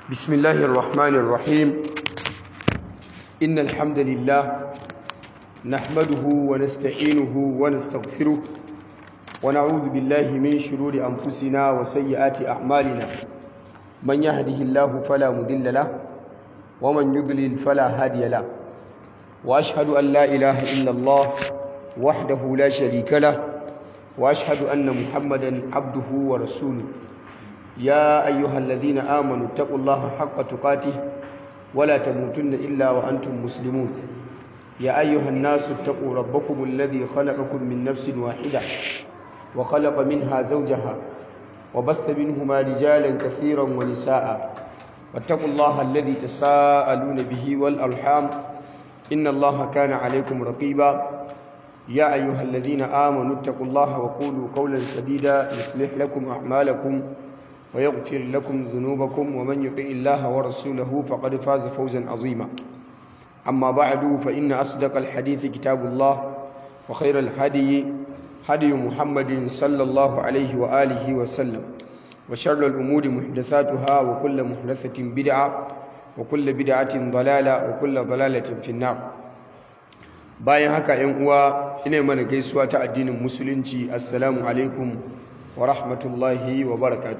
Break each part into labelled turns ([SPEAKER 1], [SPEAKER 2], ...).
[SPEAKER 1] بسم الله الرحمن الرحيم إن الحمد لله نحمده ونستعينه ونستغفره ونعوذ بالله من شرور أنفسنا وسيئات أعمالنا من يهده الله فلا مضل له ومن يضلل فلا هادي له وأشهد أن لا إله إلا الله وحده لا شريك له وأشهد أن محمدا عبده ورسوله يا أيها الذين آمنوا اتقوا الله حق تقاته ولا تموتن إلا وأنتم مسلمون يا أيها الناس اتقوا ربكم الذي خلقكم من نفس واحدة وخلق منها زوجها وبث منهما رجالا كثيرا ونساء واتقوا الله الذي تساءلون به والأرحام إن الله كان عليكم رقيبا يا أيها الذين آمنوا اتقوا الله وقولوا قولا سديدا يصلح لكم أعمالكم ويغفر لكم ذنوبكم ومن يطع الله ورسوله فقد فاز فوزا عظيما أما بعد فإن أصدق الحديث كتاب الله وخير الهدي هدي محمد صلى الله عليه وآله وسلم وشر الأمور محدثاتها وكل محدثة بدعة وكل بدعة ضلالة وكل ضلالة في النار bayan haka ‘yan uwa ina mana gaisuwa ta addinin musulunci assalamu alaikum wa rahmatullahi wa barakatuh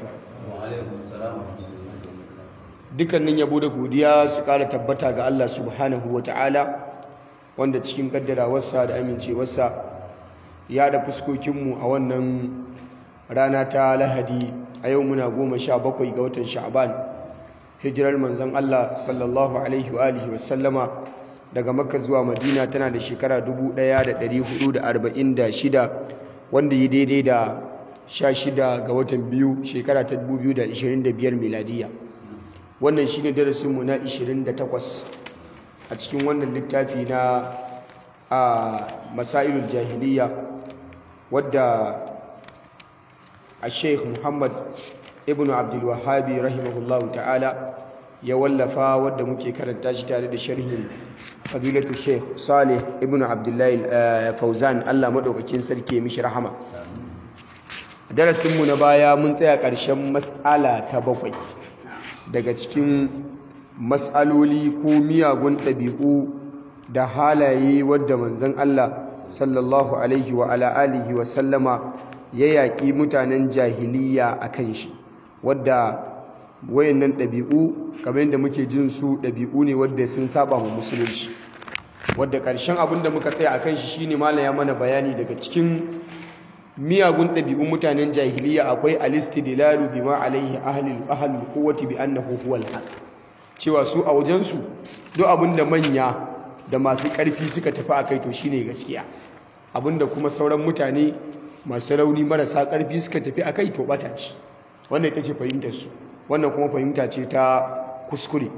[SPEAKER 1] dukkanin yabo da godiya su kara tabbata ga Allah subhanahu wa ta'ala wanda cikin kaddarawarsa da amincewarsa ya da fuskokinmu a wannan rana ta lahadi a yau muna goma sha bakwai ga watan sha'ban hijirar manzon Allah sallallahu alaihi wa alihi wasallama daga makka zuwa madina tana da shekara 1446 wanda yi daidai da 16 ga watan biyu shekara ta 2025 miladiya wannan shine darasinmu na 28 a cikin wannan littafi na a masailul jahiliya wadda a sheikh muhammad ibn abdul wahabi rahimahullahu ta'ala ya wallafa wadda muke karanta shi tare da sharhin fadilatu sheikh salih ibn abdullahi fauzan allah maɗaukakin sarki mishi rahama darasinmu na baya mun tsaya ƙarshen matsala ta bakwai daga cikin matsaloli ko miyagun ɗabi'u da halaye wadda manzon allah sallallahu alaihi wa ala alihi wa sallama ya yaƙi mutanen jahiliya a kan shi wadda wayannan ɗabi'u kamar yadda muke jin su ɗabi'u ne wadda sun saba mu musulunci wadda ƙarshen abin da muka tsaya a kan shi shine malam ya mana bayani daga cikin miyagun ɗabi'un mutanen jahiliya akwai alistidlalu bima alaihi ahlul ahlul quwwati bi annahu huwal haq cewa su a wajen su duk abin da manya da masu ƙarfi suka tafi akai to shine gaskiya abinda kuma sauran mutane masu rauni marasa ƙarfi suka tafi akai to bata ce wannan ita ce fahimtar su wannan kuma fahimta ce ta kuskure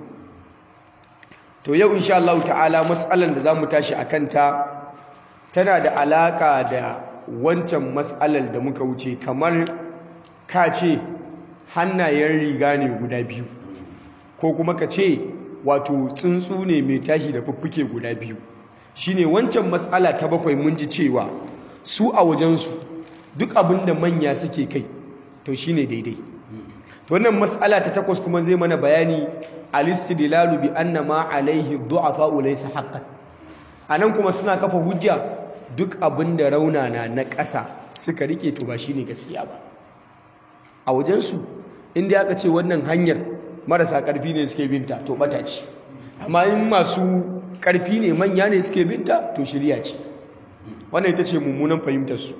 [SPEAKER 1] to yau insha Allah ta'ala mas'alan da zamu tashi akan ta tana da alaka da wancan mas'alar da muka wuce kamar ka ce hannayen riga ne guda biyu ko kuma ka ce wato tsuntsu ne mai tashi da fuffuke guda biyu shine wancan mas'ala ta bakwai mun ji cewa su a wajensu duk abin da manya suke kai to shine daidai wannan mas'ala ta takwas kuma zai mana bayani al-istidlalu bi anna ma alaihi du'afa laysa haqqan anan kuma suna kafa hujja duk abinda raunana na ƙasa suka rike to ba shine gaskiya ba a wajen su inda aka ce wannan hanyar marasa ƙarfi ne suke binta to bata ce amma in masu ƙarfi ne manya ne suke binta to shirya ce wannan ita ce mummunan fahimtar su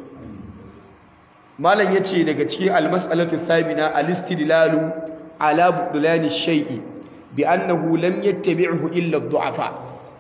[SPEAKER 1] malam yace daga cikin almas'alatu thabina alistidlalu ala butlan shay'i bi annahu lam yattabi'hu illa ad-du'afa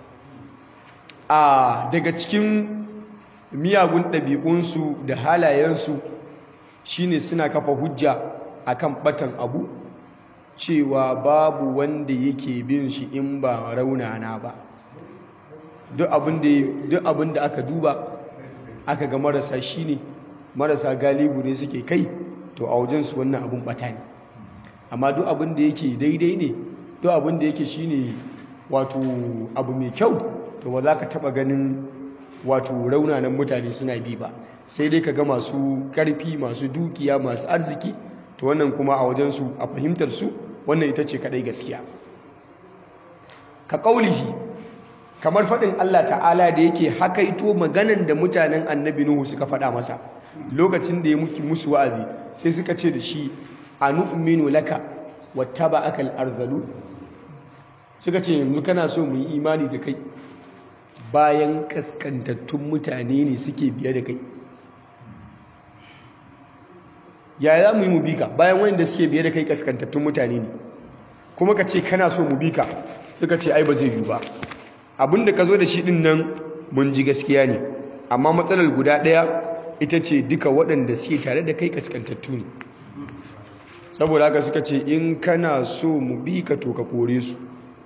[SPEAKER 1] a daga cikin miyagun ɗabi'unsu da halayensu shine suna kafa hujja akan batan abu cewa babu wanda yake bin shi in ba raunana ba duk abin da aka duba aka ga marasa shi ne marasa galibu ne suke kai to a wajensu wannan abin bata ne amma duk abin da yake daidai ne duk abin da yake shine wato abu mai kyau to ba za ka taba ganin wato raunanan mutane suna bi ba sai dai ka ga masu karfi masu dukiya masu arziki to wannan kuma a wajensu a fahimtar su wannan ita ce kadai gaskiya ka kaulihi kamar faɗin Allah ta'ala da yake hakaito maganan da mutanen annabi Nuhu suka faɗa masa lokacin da ya muki musu wa'azi sai suka ce da shi anu'minu laka wattaba'aka al-arzalu suka ce yanzu kana so mu yi imani da kai bayan kaskantattun mutane ne suke biye da kai yaya za mu yi mu bi ka bayan wanda suke biye da kai kaskantattun mutane ne kuma ka ce kana so mu bi ka suka ce ai ba zai yi ba abinda ka zo da shi din nan mun ji gaskiya ne amma matsalar guda ɗaya ita ce duka waɗanda suke tare da kai kaskantattu ne saboda haka suka ce in kana so mu bi ka to ka kore su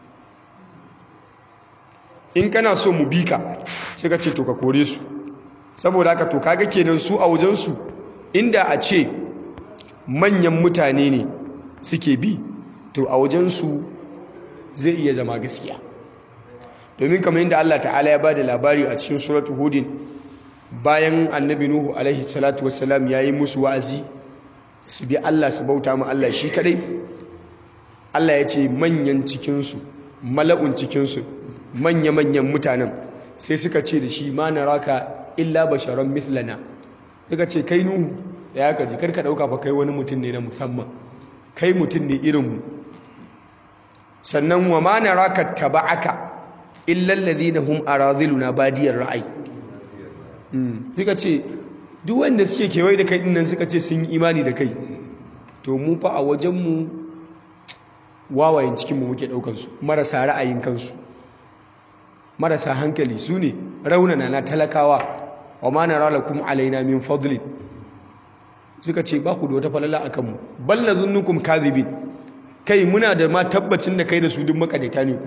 [SPEAKER 1] in kana so mu bi ka suka ce to ka kore su saboda haka to kaga kenan su a wajensu inda a ce manyan mutane ne suke bi to a wajensu zai iya zama gaskiya domin kamar yadda Allah ta'ala ya bada labari a cikin suratul hudin bayan annabi nuhu alaihi salatu wassalam yayi musu wa'azi su bi Allah su bauta mu Allah shi kadai Allah ya ce manyan cikinsu mala'un cikinsu manya-manyan mutanen sai suka ce da shi ma naraka illa basharan mithlana suka ce kai nuhu da ya kaji karka dauka fa kai wani mutum ne na musamman kai mutum ne irinmu sannan wa ma naraka taba'aka illa alladhina hum aradhiluna badiyar ra'ayi suka ce duk wanda suke kewaye da kai dinnan suka ce sun yi imani da kai to mu fa a wajenmu wawayen cikinmu muke ɗaukansu marasa ra'ayin kansu marasa hankali su ne raunana na talakawa wa ma na ralakum alaina min fadlin suka ce ba ku da wata falala a kanmu balla zunnukum kadhibin kai muna da ma tabbacin da kai da su duk makadaita ne ku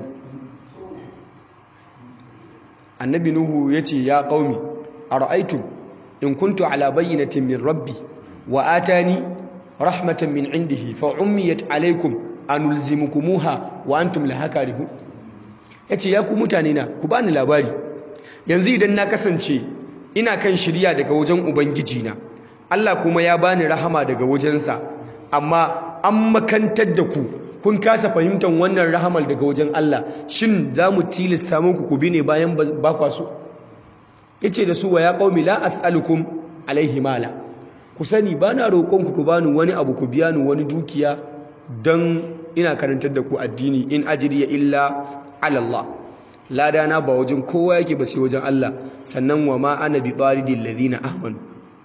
[SPEAKER 1] annabi nuhu ya ce ya qaumi ara'aytum in kuntu ala bayyinatin min rabbi wa atani rahmatan min indihi fa ummiyat alaykum anulzimukumuha wa antum laha karihun yace ya ku mutane na ku bani labari yanzu idan na kasance ina kan shirya daga wajen ubangiji na Allah kuma ya bani rahama daga wajensa amma an makantar da ku kun kasa fahimtar wannan rahamar daga wajen Allah shin za mu tilasta muku ku bi ne bayan ba kwa so yace da su wa ya qaumi la as'alukum alaihi mala ku sani bana roƙon ku ku bani wani abu ku biya ni wani dukiya don ina karantar da ku addini in ajriya illa ala Allah ladana ba wajen kowa yake ba sai wajen Allah sannan wa ma ana bi taridil ladina amanu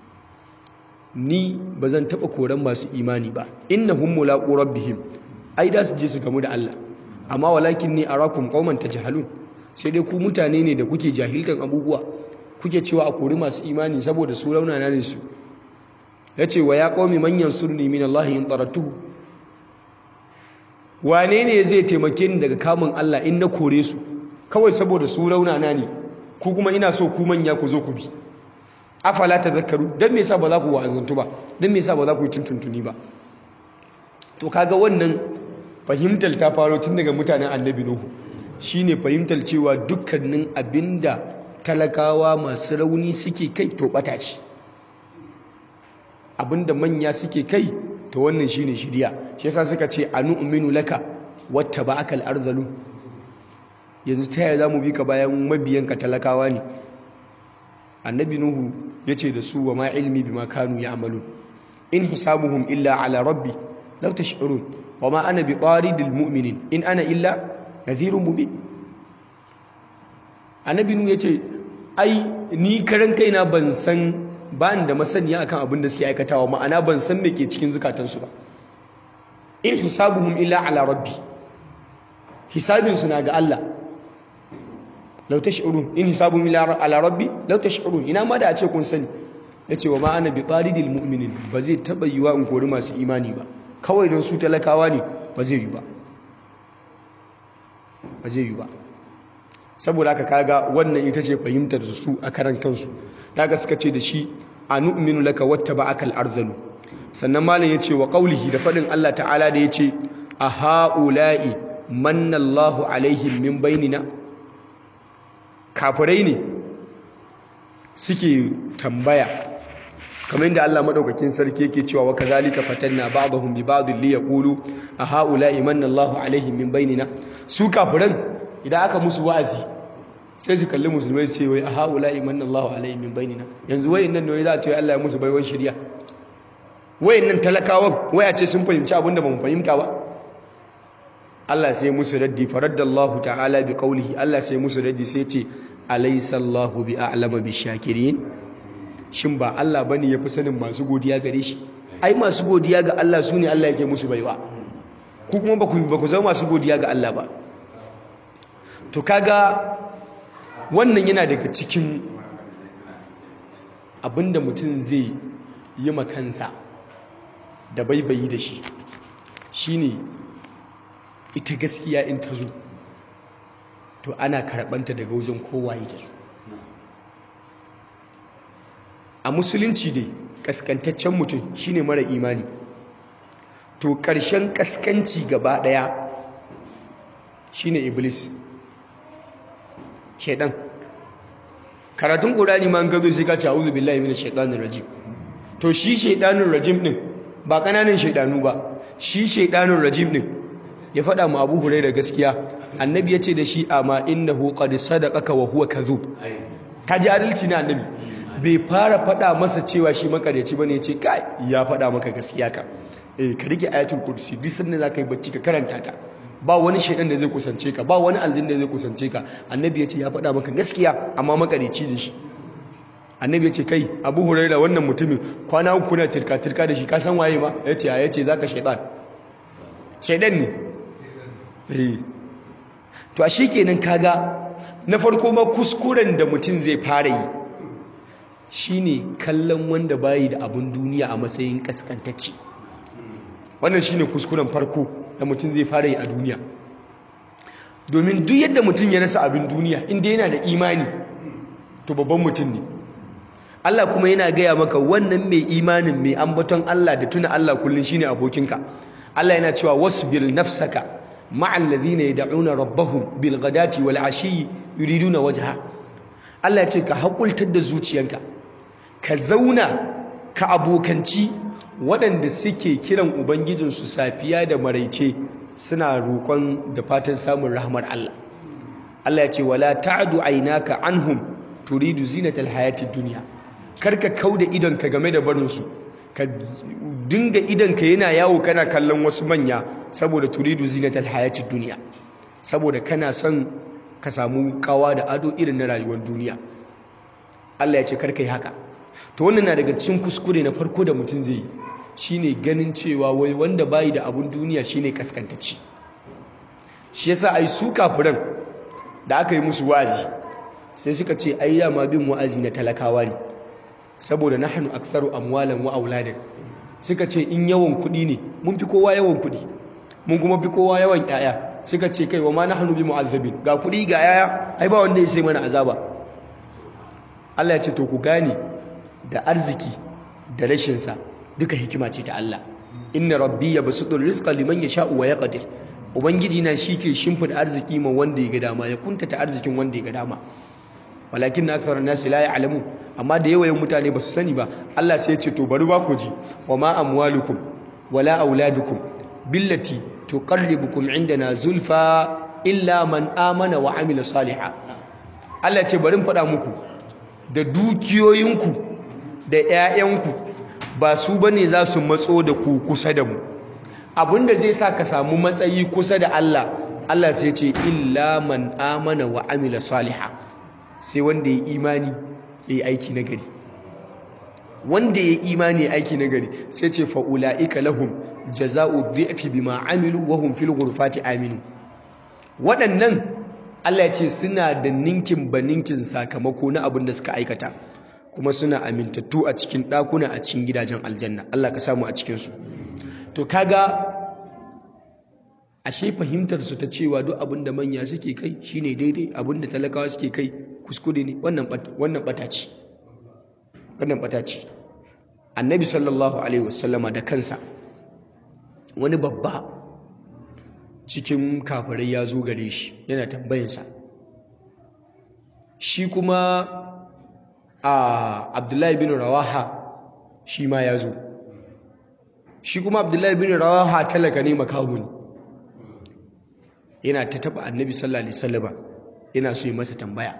[SPEAKER 1] ni bazan taba koran masu imani ba innahum mulaqu rabbihim ai da su je su gamu da Allah amma walakin ni arakum qauman tajhalun sai dai ku mutane ne da kuke jahiltan abubuwa kuke cewa a kori masu imani saboda su raunana ne su yace wa ya qaumi man yansurni min Allah in tarattuhu wane ne zai taimake ni daga kamun Allah in na kore su kawai saboda su raunana ne ku kuma ina so ku manya ku zo ku bi afala tadhakkaru dan me yasa ba za ku wa'azantu ba dan me yasa ba za ku yi tuntuntuni ba to kaga wannan fahimtar ta faro tun daga mutanen annabi nuhu shine fahimtar cewa dukkanin abinda talakawa masu rauni suke kai to bata ce abinda manya suke kai to wannan shine shiriya shi yasa suka ce anu'minu laka wattaba'aka al-arzalu yanzu ta yaya zamu bi ka bayan mabiyanka talakawa ne annabi nuhu yace da su wa ma ilmi bima kanu ya'malun in hisabuhum illa ala rabbi law tash'urun wa ma ana bi taridil mu'minin in ana illa nadhirun mubin annabi nuhu yace ai ni karan kaina ban san ba da masaniya akan abin da suke aikatawa ma'ana ban san me ke cikin zukatansu ba in hisabuhum illa ala rabbi hisabin su na ga Allah law tash'urun in hisabuhum illa ala rabbi law tash'urun ina ma da a ce kun sani yace wa ma ana bi taridil mu'minin ba zai taba yiwa in kori masu imani ba kawai don su talakawa ne ba zai yi ba ba zai yi ba saboda haka kaga wannan ita ce fahimtar su a karan kansu daga suka ce da shi anu'minu laka wattaba'aka al-arzalu sannan malam yace wa qaulihi da fadin Allah ta'ala da yace a haula'i manna Allahu alaihim min bainina kafirai ne suke tambaya kamar yadda Allah madaukakin sarki yake cewa wa kazalika fatanna ba'dahum bi ba'd li yaqulu a haula imanna Allahu alaihim min bainina su kafiran idan aka musu wa'azi sai su kalli musulmai su ce wai a haula imanna Allahu alaihim min bainina yanzu wayannan ne za a ce Allah ya musu baiwan shari'a wayannan talakawan waya ce sun fahimci abin da bamu fahimta ba Allah sai musu raddi faraddallahu ta'ala bi qawlihi Allah sai musu raddi sai ce alaysa Allahu bi a'lama bi shakirin shin ba Allah bane yafi sanin masu godiya gare shi ai masu godiya ga Allah sune Allah yake musu baiwa ku kuma ba ku ba ku zama masu godiya ga Allah ba to kaga wannan yana daga cikin abinda mutum zai yi makansa da baibayi da shi shine ita gaskiya in ta zo to ana karɓanta daga wajen kowaye ta zo a musulunci dai kaskantaccen mutum shine mara imani to ƙarshen kaskanci gaba ɗaya shine iblis shaidan karatun ƙurani ma an gazo sai ka ce a'udhu billahi minash shaitanir rajim to shi shaidanun rajim din ba ƙananan shaidanu ba shi shaidanun rajim din ya faɗa mu abu hurai da gaskiya annabi ya ce da shi amma innahu qad sadaqaka wa huwa kadhub ka ji adalci na annabi bai fara faɗa masa cewa shi makaryaci bane ya ce kai ya faɗa maka gaskiya ka eh ka rike ayatul kursi duk sanda za ka yi bacci ka karanta ta ba wani shaidan da zai kusance ka ba wani aljin da zai kusance ka annabi ya ce ya faɗa maka gaskiya amma makaryaci da shi annabi ya ce kai abu huraira wannan mutumin kwana uku na tirka-tirka da shi ka san waye ma ya ce ya ce za ka shaidan shaidan ne to a shi kenan kaga na farko ma kuskuren da mutum zai fara yi shine kallon wanda bayi da abun duniya a matsayin kaskantacce wannan shine kuskuren farko da mutum zai fara yi a duniya domin duk yadda mutum ya rasa abin duniya inda yana da imani to babban mutum ne Allah kuma yana gaya maka wannan mai imanin mai ambaton Allah da tuna Allah kullum shine abokinka Allah yana cewa wasbir nafsaka ma'al ladhina yad'una rabbahum bil ghadati wal ashi yuriduna wajha Allah ya ce ka hakultar da zuciyanka ka zauna ka abokanci waɗanda suke kiran ubangijinsu safiya da maraice suna roƙon da fatan samun rahmar Allah Allah ya ce wala ta'du aynaka anhum turidu zinatal hayatid dunya karka kauda idonka game da barinsu ka dinga idonka yana yawo kana kallon wasu manya saboda turidu zinatal hayatid dunya saboda kana son ka samu kawa da ado irin na rayuwar duniya Allah ya ce karka yi haka to wannan na daga cikin kuskure na farko da mutum zai yi shine ganin cewa wai wanda bayi da abun duniya shine kaskantacci shi yasa ai su kafiran da aka yi musu wa'azi sai suka ce ai dama bin wa'azi na talakawa ne saboda nahnu aktharu amwalan wa auladan suka ce in yawan kuɗi ne mun fi kowa yawan kuɗi mun kuma fi kowa yawan yaya suka ce kai wa ma nahnu bi mu'azzabin ga kuɗi ga yaya ai ba wanda ya sai mana azaba Allah ya ce to ku gane da arziki da rashin sa duka hikima ce ta Allah inna rabbi yabsutu rizqa liman yasha'u wa yaqdir ubangiji na shike shimfida arziki ma wanda ya ga dama ya kuntata arzikin wanda ya ga dama walakin na aksar nasi la ya'lamu amma da yawayen mutane ba su sani ba Allah sai ya ce to bari ba ku ji wa ma amwalukum wala auladukum billati tuqarribukum indana zulfa illa man amana wa amila salihan Allah ce bari faɗa muku da dukiyoyinku da 'ya'yanku ba su bane za su matso da ku kusa da mu abinda zai sa ka samu matsayi kusa da Allah Allah sai ce illa man amana wa amila salihan sai wanda ya imani ya yi aiki na gari wanda ya imani ya aiki na gari sai ce fa'ula'ika lahum jaza'u dhi'fi bima amilu wa hum fil ghurfati aminu waɗannan Allah ya ce suna da ninkin ba ninkin sakamako na abin da suka aikata kuma suna amintattu a cikin ɗakuna a cikin gidajen aljanna Allah ka samu a cikinsu to kaga ashe fahimtar su ta cewa duk abin da manya suke kai shine daidai abin da talakawa suke kai kuskure ne wannan wannan bata ce wannan bata ce annabi sallallahu alaihi wasallama da kansa wani babba cikin kafirai ya zo gare shi yana tambayinsa shi kuma a abdullahi bin rawaha shi ma ya zo shi kuma abdullahi bin rawaha talaka ne makahu ne yana ta taba annabi sallallahu alaihi wasallam yana so ya masa tambaya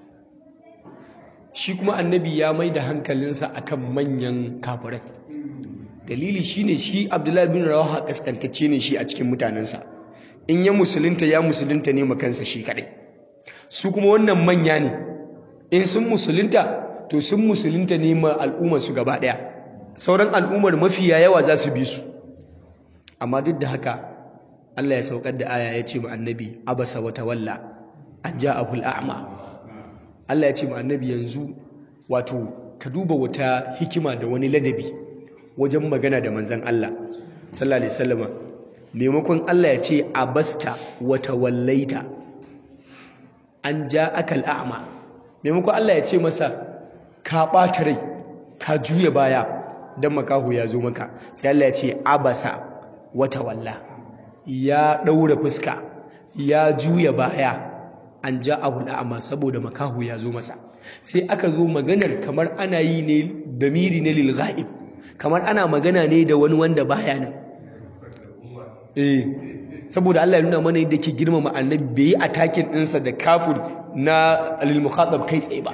[SPEAKER 1] shi kuma annabi ya mai da hankalinsa akan manyan kafirai dalili shine shi abdullahi bin rawaha kaskantacce ne shi a cikin mutanensa in ya musulunta ya musulunta ne makansa shi kadai su kuma wannan manya ne in sun musulunta to sun musulunta ne ma al'ummar su gaba daya sauran al'ummar mafiya yawa za su bi su amma duk da haka Allah ya saukar da aya ya ce ma annabi abasa wa tawalla an ja'ahu al'a'ma Allah ya ce ma annabi yanzu wato ka duba wata hikima da wani ladabi wajen magana da manzon Allah sallallahu alaihi wasallam maimakon Allah ya ce abasta wa tawallaita an ja'aka al'a'ma maimakon Allah ya ce masa ka ɓata rai ka juya baya don makaho ya zo maka sai Allah ya ce abasa wata walla ya ɗaura fuska ya juya baya an ja abu la'ama saboda makaho ya zo masa sai aka zo maganar kamar ana yi ne damiri ne lil ghaib kamar ana magana ne da wani wanda baya nan eh saboda Allah ya nuna mana yadda ke girmama annabi bai yi attacking ɗinsa da kafir na lil mukhatab kai tsaye ba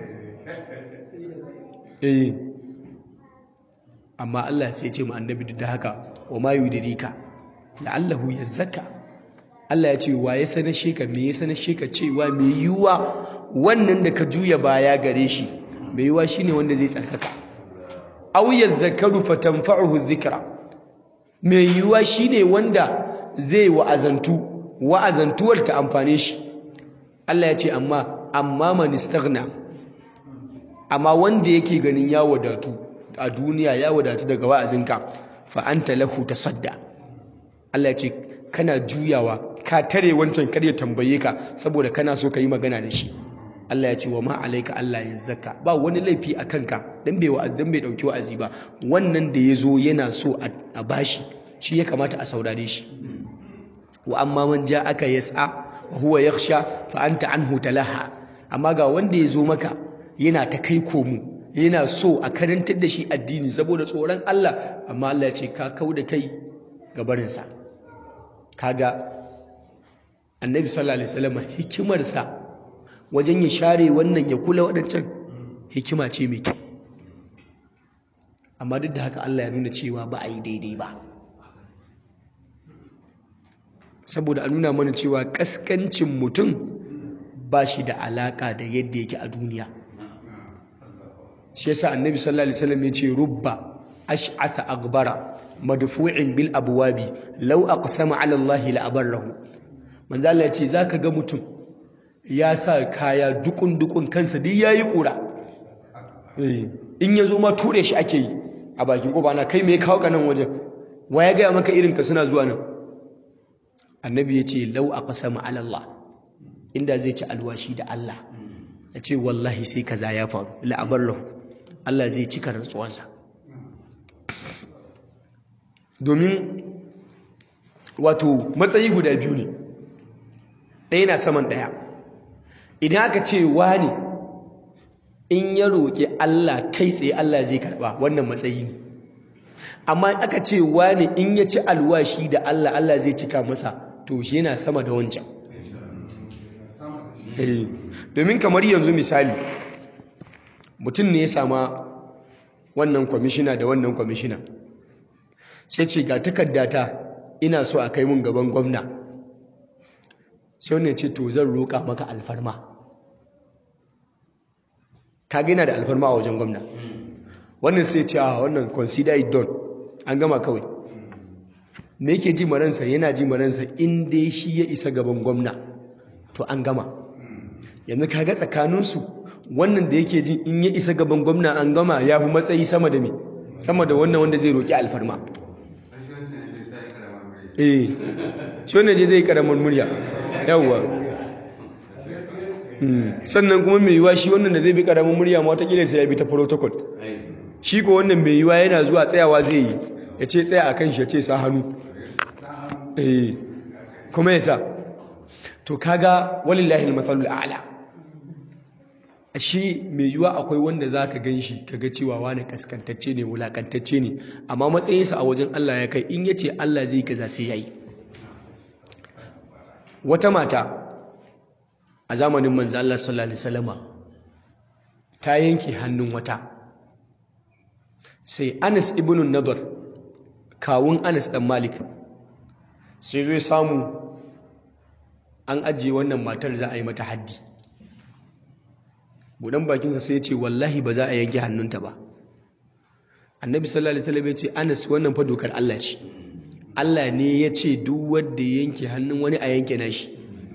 [SPEAKER 1] eh amma Allah sai ce mu annabi duk da haka wa ma yudrika la'allahu yazakka Allah ya ce wa ya sanar sheka me ya sanar sheka cewa me yiwuwa wannan da ka juya baya gare shi me yiwuwa shine wanda zai tsarkaka aw yadhakkaru fatanfa'uhu dhikra me yiwuwa shine wanda zai wa'azantu wa'azantuwar ta amfane shi Allah ya ce amma amma man istaghna amma wanda yake ganin ya wadatu a duniya ya wadatu daga wa'azinka fa anta lahu tasadda Allah ya ce kana juyawa ka tare wancan kar ya tambaye ka saboda kana so ka yi magana da shi Allah ya ce wa ma alaika Allah ya zakka ba wani laifi a kanka dan bai wa'azin bai dauki wa'azi ba wannan da ya zo yana so a bashi shi ya kamata a saurare shi wa amma man aka yas'a wa huwa yakhsha fa anta anhu talaha amma ga wanda ya zo maka yana ta kai komo yana so a karantar da shi addini saboda tsoron Allah amma Allah ya ce ka kau da kai ga barinsa kaga annabi sallallahu alaihi wasallam hikimarsa wajen ya share wannan ya kula waɗancan hikima ce mai kyau amma duk da haka Allah ya nuna cewa ba a yi daidai ba saboda a nuna mana cewa kaskancin mutum ba shi da alaka da yadda yake a duniya shi yasa annabi sallallahu alaihi wasallam ya ce rubba ash'atha aghbara madfu'in bil abwabi law aqsama ala allahi la abarrahu manzo Allah ya ce zaka ga mutum ya sa kaya dukun dukun kansa duk yayi kura eh in yazo ma ture shi ake yi a bakin koba na kai me kawo ka nan wajen wa ya ga maka irin ka suna zuwa nan annabi ya ce law aqsama ala allah inda zai ci alwashi da Allah ya ce wallahi sai kaza ya faru la abarrahu Allah zai cika rantsuwansa domin wato matsayi guda biyu ne ɗaya na saman ɗaya idan aka ce wani in ya roƙi Allah kai tsaye Allah zai karɓa wannan matsayi ne amma aka ce wani in ya ci alwashi da Allah Allah zai cika masa to shi yana sama da wancan domin kamar yanzu misali mutum ne ya sama wannan kwamishina da wannan kwamishina sai ce ga takardata ina so a kai mun gaban gwamna sai wani ce to zan roƙa maka alfarma ka gina da alfarma a wajen gwamna wannan sai ce a wannan consider it done an gama kawai me yake ji maransa yana ji maransa in dai shi ya isa gaban gwamna to an gama yanzu ka ga tsakaninsu wannan da yake ji in ya isa gaban gwamna an gama ya fi matsayi sama da me sama da wannan wanda zai roƙi alfarma eh shi wannan je zai karamar murya yawwa sannan kuma mai yiwa shi wannan da zai bi karamar murya ma watakila sai ya bi ta protocol shi ko wannan mai yiwa yana zuwa tsayawa zai yi ya ce tsaya a kan shi ya ce sa hannu eh kuma ya sa to kaga walillahi al-mathalul a'la ashe mai yiwuwa akwai wanda za ka gan shi ka ga cewa wani kaskantacce ne wulakantacce ne amma matsayinsa a wajen Allah ya kai in ya ce Allah zai kaza sai ya yi wata mata a zamanin manzo Allah sallallahu alaihi wasallama ta yanke hannun wata sai Anas ibn Nadar kawun Anas dan Malik sai zai samu an ajiye wannan matar za a yi mata haddi budan bakinsa sai ce wallahi ba za a yanke hannunta ba annabi sallallahu alaihi wasallam ya ce Anas wannan fa dokar Allah ce Allah ne ya ce duk wanda yanke hannun wani a yanke nashi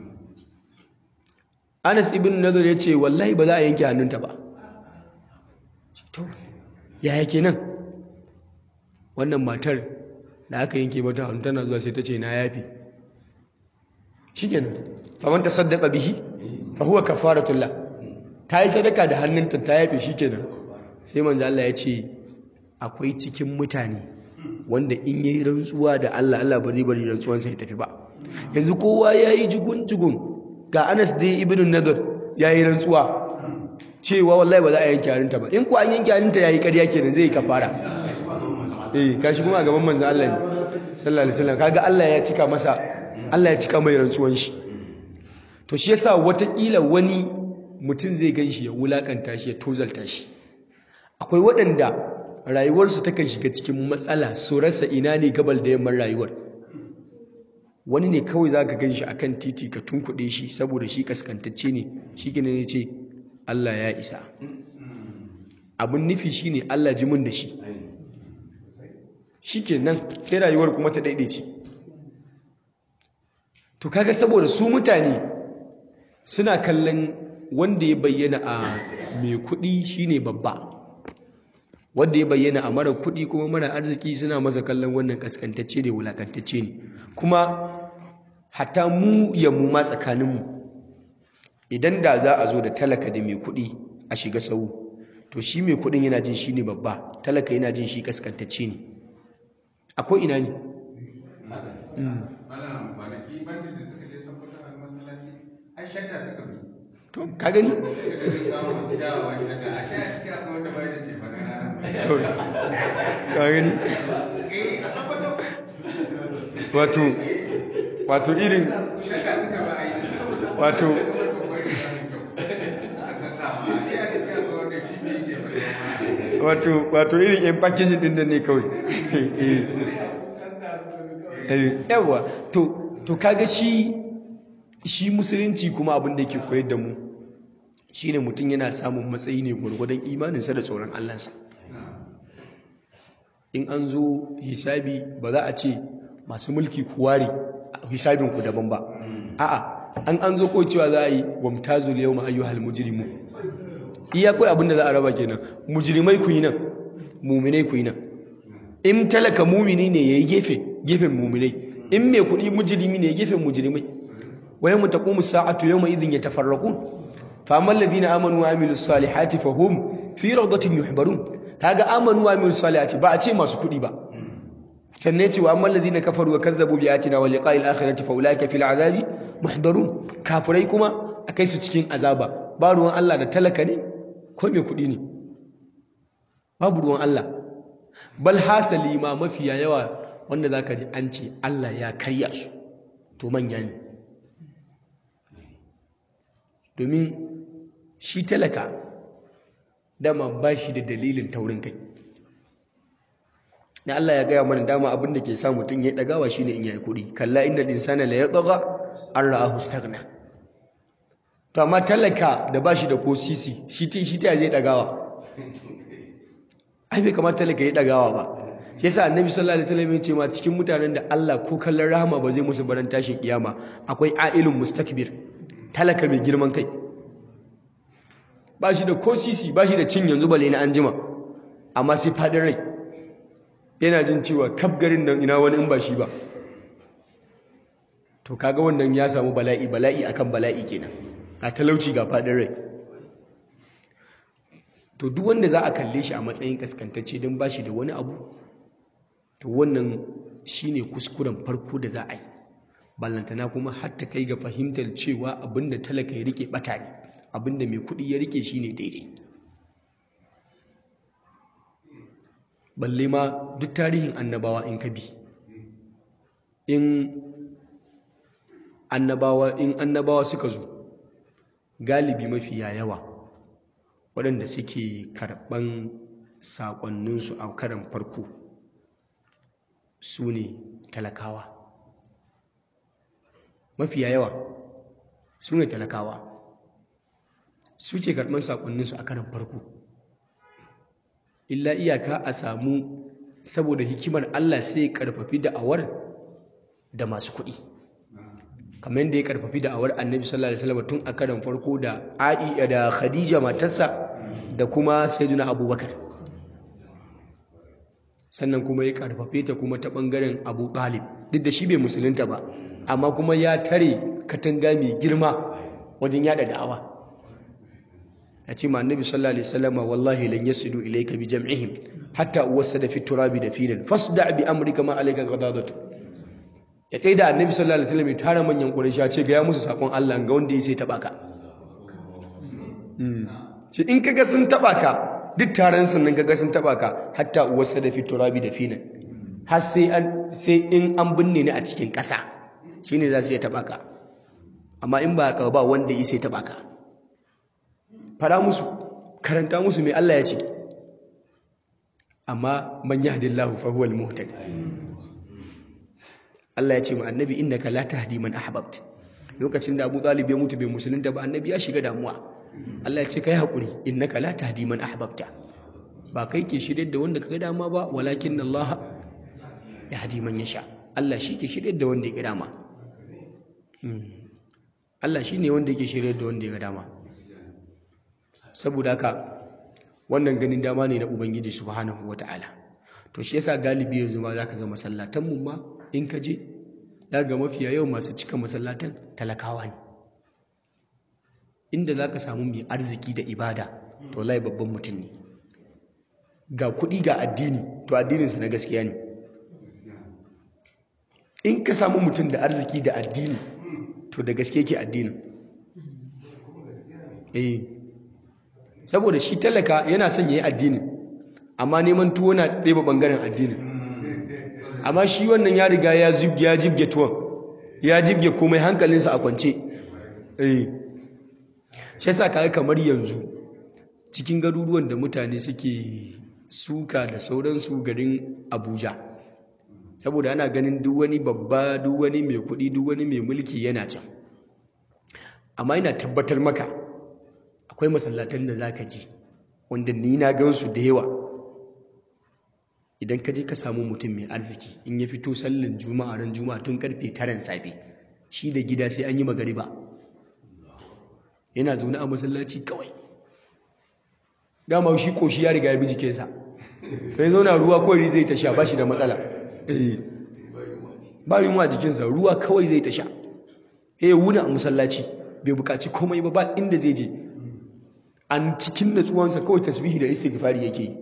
[SPEAKER 1] Anas ibn Nadhr ya ce wallahi ba za a yanke hannunta ba to ya yake nan wannan matar da aka yanke mata hannu tana zuwa sai ta ce na yafi shikenan faman tasaddaqa bihi fa huwa kafaratullah ta yi sadaka da hannunta ta yafe shikenan sai manzo Allah ya ce akwai cikin mutane wanda in yayi rantsuwa da Allah Allah ba zai bari rantsuwan sa ya tafi ba yanzu kowa yayi jugun jugun ga Anas dai ibn Nadr yayi rantsuwa cewa wallahi ba za a yanke hannunta ba in ko an yanke hannunta yayi ƙarya kenan zai kafara eh kashi kuma a gaban manzo Allah ne sallallahu alaihi wasallam kaga Allah ya cika masa Allah ya cika mai rantsuwan shi to shi yasa watakila wani mutum zai gan shi ya wulakanta shi ya tozalta shi akwai waɗanda rayuwarsu takan shiga cikin matsala su rasa ina ne gabal da yamman rayuwar wani ne kawai za ka gan shi akan titi ka tunkuɗe shi saboda shi kaskantacce ne shi gina ne ce Allah ya isa abin nufi shi ne Allah ji mun da shi shi ke nan sai rayuwar kuma ta daidaice to kaga saboda su mutane suna kallon wanda ya bayyana a mai kuɗi shine babba wanda ya bayyana a mara kuɗi kuma mara arziki suna masa kallon wannan kaskantacce ne wulakantacce ne kuma hatta mu ya mu ma tsakaninmu idan da za a zo da talaka da mai kuɗi a shiga sau to shi mai kuɗin yana jin shi ne babba talaka yana jin shi kaskantacce ne akwai ina ne to ka gani to ka gani wato wato irin wato wato wato irin yan packaging din da ne kawai yawa to to kaga shi shi musulunci kuma abin da yake koyar da mu shine mutum yana samun matsayi ne gwargwadon imaninsa da tsoron Allahnsa in an zo hisabi ba za a ce masu mulki kuware hisabinku daban ba a'a an an zo ko cewa za a yi wamtazul yawma ayyuhal mujrimu iya kai abin da za a raba kenan mujrimai ku yi nan muminai ku yi nan in talaka mumini ne yayi gefe gefen muminai in mai kuɗi mujrimi ne gefen mujrimai wa yawma taqumu sa'atu yawma idhin yatafarraqun fa amma alladhina amanu wa amilus salihati fahum fi rawdatin yuhbarun kaga amanu wa amilus salihati ba a ce masu kuɗi ba sannan ya ce wa amma alladhina kafaru wa kazzabu bi ayatina wa liqa'il akhirati fa ulaika fil azabi muhdarun kafirai kuma akai su cikin azaba ba ruwan Allah da talaka ne ko mai kuɗi ne babu ruwan Allah bal hasali ma mafiya yawa wanda zaka ji an ce Allah ya karya su to manya ne domin shi talaka dama ba shi da dalilin taurin kai na Allah ya gaya mana dama abin da ke sa mutum ya ɗagawa shi ne in yayi kuɗi kalla inda insana la yatgha an ra'ahu staghna to amma talaka da ba shi da ko sisi shi ta shi ta zai ɗagawa ai bai kamata talaka ya ɗagawa ba shi yasa annabi sallallahu alaihi wasallam ya ce ma cikin mutanen da Allah ko kallon rahama ba zai musu baran tashin kiyama akwai ailun mustakbir talaka mai girman kai ba shi da ko sisi ba shi da cin yanzu bale na anjima amma sai fadin rai yana jin cewa kaf garin nan ina wani in ba shi ba to kaga wannan ya samu bala'i bala'i akan bala'i kenan a talauci ga fadin rai to duk wanda za a kalle shi a matsayin kaskantacce don ba shi da wani abu to wannan shine kuskuren farko da za a yi ballantana kuma hatta kai ga fahimtar cewa abinda talaka ya rike bata ne abinda mai kuɗi ya rike shine daidai balle ma duk tarihin annabawa in ka bi in annabawa in annabawa suka zo galibi mafiya yawa waɗanda suke karɓan saƙonninsu a karan farko su ne talakawa mafiya yawa su ne talakawa su ke karɓan saƙonninsu a karan farko illa iyaka a samu saboda hikimar Allah sai ya karfafi da'awar da masu kuɗi kamar yadda ya karfafi da'awar annabi sallallahu alaihi wasallam tun a karan farko da A'i da Khadija matarsa da kuma sayyidina Abubakar sannan kuma ya karfafe ta kuma ta bangaren Abu Talib duk da shi bai musulunta ba amma kuma ya tare katanga mai girma wajen yada da'awa ya ce ma annabi sallallahu alaihi wasallam wallahi lan yasidu ilayka bi jam'ihim hatta uwassada fi turabi da filin fasda bi amrika ma alayka ghadadatu ya tsaye da annabi sallallahu alaihi wasallam ya tara manyan quraishi ce ga ya musu sakon Allah ga wanda ya sai taba ka shi in kaga sun taba ka duk taron sun nan kaga sun taba ka hatta uwassada fi turabi da filin har sai an sai in an binne ni a cikin ƙasa shine za su iya taba ka amma in ba ka ba wanda ya sai taba ka fara musu karanta musu mai Allah ya ce amma man yahdillahu fa huwal muhtadi Allah ya ce ma annabi innaka la tahdi man ahbabt lokacin da Abu Talib ya mutu bai musulunta ba annabi ya shiga damuwa Allah ya ce kai hakuri innaka la tahdi man ahbabta ba kai ke shirye da wanda kaga dama ba walakin Allah yahdi man yasha Allah shi ke shirye da wanda ya ga dama Allah shi ne wanda yake shirye da wanda ya ga dama saboda haka wannan ganin dama ne na ubangiji subhanahu wataala to shi yasa galibi yanzu ma zaka ga masallatan mu ma in ka je za ga mafiya yawan masu cika masallatan talakawa ne inda za ka samu mai arziki da ibada to lai babban mutum ne ga kuɗi ga addini to addininsa na gaskiya ne in ka samu mutum da arziki da addini to da gaske ke addinin eh saboda shi talaka yana son ya yi addinin amma neman tuwo na ɗaya ɓangaren addinin amma shi wannan ya riga ya ya jibge tuwon ya jibge komai hankalinsa a kwance eh shi yasa kaga kamar yanzu cikin garuruwan da mutane suke suka da sauransu garin Abuja saboda ana ganin duk wani babba duk wani mai kuɗi duk wani mai mulki yana can amma ina tabbatar maka akwai masallatan da zaka ji wanda ni na gansu da yawa idan ka je ka samu mutum mai arziki in ya fito sallan juma'a ran juma'a tun karfe taran safe shi da gida sai an yi magariba yana zaune a masallaci kawai dama shi koshi ya riga ya bi jikinsa sai zauna ruwa kawai zai ta sha ba shi da matsala ba yunwa jikinsa ruwa kawai zai ta sha ya wuna a masallaci bai bukaci komai ba ba inda zai je an cikin natsuwansa kawai tasbihi da istighfari yake yi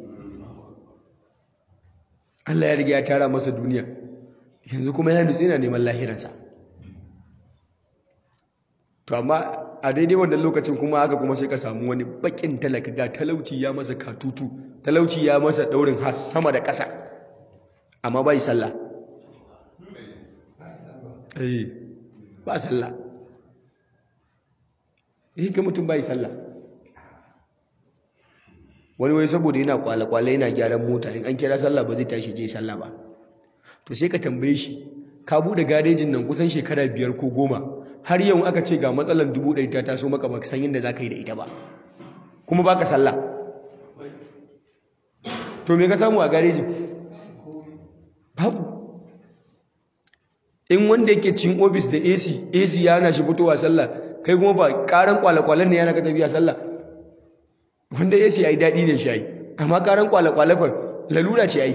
[SPEAKER 1] Allah ya riga ya tara masa duniya yanzu kuma ya nutse yana neman lahiransa to amma a daidai wannan lokacin kuma haka kuma sai ka samu wani bakin talaka ga talauci ya masa katutu talauci ya masa daurin has sama da ƙasa amma bai sallah eh ba sallah eh ga mutum bai sallah wani wai saboda yana kwale-kwale yana gyaran mota in an kira sallah ba zai tashi je sallah ba to sai ka tambaye shi ka bude garejin nan kusan shekara biyar ko goma har yau aka ce ga matsalar dubu ɗari ta taso maka ba san yadda za ka yi da ita ba kuma ba ka sallah to me ka samu a garejin babu in wanda yake cin ofis da ac ac ya na shi fitowa sallah kai kuma ba karan kwale-kwalen ne yana ka tafiya sallah wanda ya yi daɗi ne shi yi amma karan kwale-kwale kwa lalura ce yi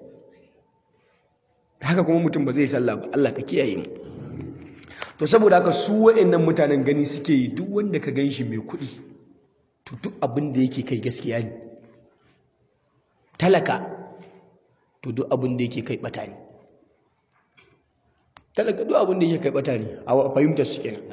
[SPEAKER 1] haka kuma mutum ba zai sallah ba Allah ka kiyaye mu to saboda haka su wa'annan mutanen gani suke yi duk wanda ka gan shi mai kuɗi to duk abin da yake kai gaskiya ne talaka to duk abin da yake kai bata ne talaka duk abin da yake kai bata ne a fahimtar su kenan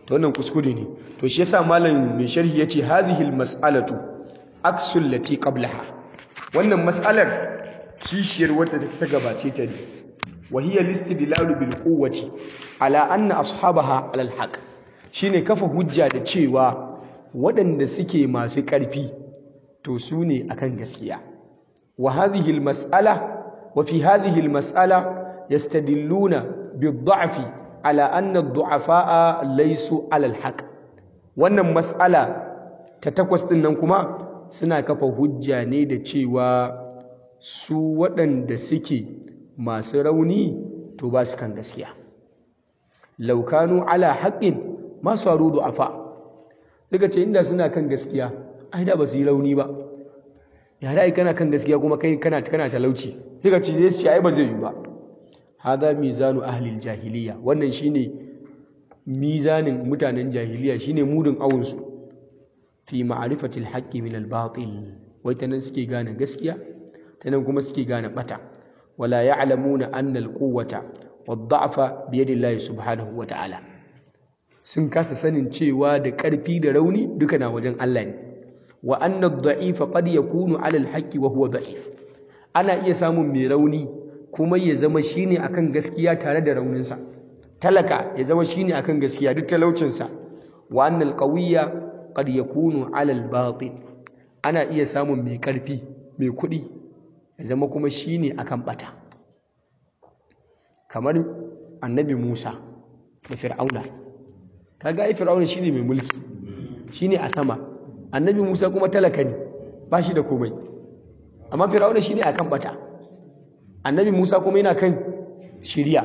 [SPEAKER 1] to wannan kuskure ne to shi yasa malam mai sharhi yace hadhihi almas'alatu aksul lati qablaha wannan mas'alar kishiyar wadda ta gabace ta ne wa hiya listidlalu bil quwwati ala anna ashabaha ala alhaq shine kafa hujja da cewa waɗanda suke masu ƙarfi to su ne akan gaskiya wa hadhihi almas'ala wa fi hadhihi almas'ala yastadilluna bid-da'fi ala anna ad-du'afa'a laysu ala al-haq wannan mas'ala ta takwas din nan kuma suna kafa hujja ne da cewa su waɗanda suke masu rauni to ba su kan gaskiya law kanu ala haqqin ma saru du'afa daga ce inda suna kan gaskiya ai da ba su yi rauni ba ya da kana kan gaskiya kuma kai kana kana talauci sai ka ce zai ce ai ba zai yi ba hada mizanu ahlil jahiliya wannan shine mizanin mutanen jahiliya shine mudun awun su fi ma'rifatil haqqi min al batil wai tanan suke gane gaskiya tanan kuma suke gane bata wala ya'lamuna anna al quwwata wad da'fa bi yadillahi subhanahu wa ta'ala sun kasa sanin cewa da ƙarfi da rauni duka na wajen Allah ne wa anna ad-da'ifa qad yakunu 'ala al-haqqi wa huwa da'if ana iya samun mai rauni kuma ya zama shine akan gaskiya tare da rauninsa talaka ya zama shine akan gaskiya duk talaucinsa wa anna al-qawiyya qad yakunu 'ala al-batil ana iya samun mai ƙarfi mai kuɗi ya zama kuma shine akan bata kamar annabi Musa da Fir'auna kaga ai Fir'auna shine mai mulki shine a sama annabi Musa kuma talaka ne ba shi da komai amma Fir'auna shine akan bata annabi Musa kuma yana kan shiriya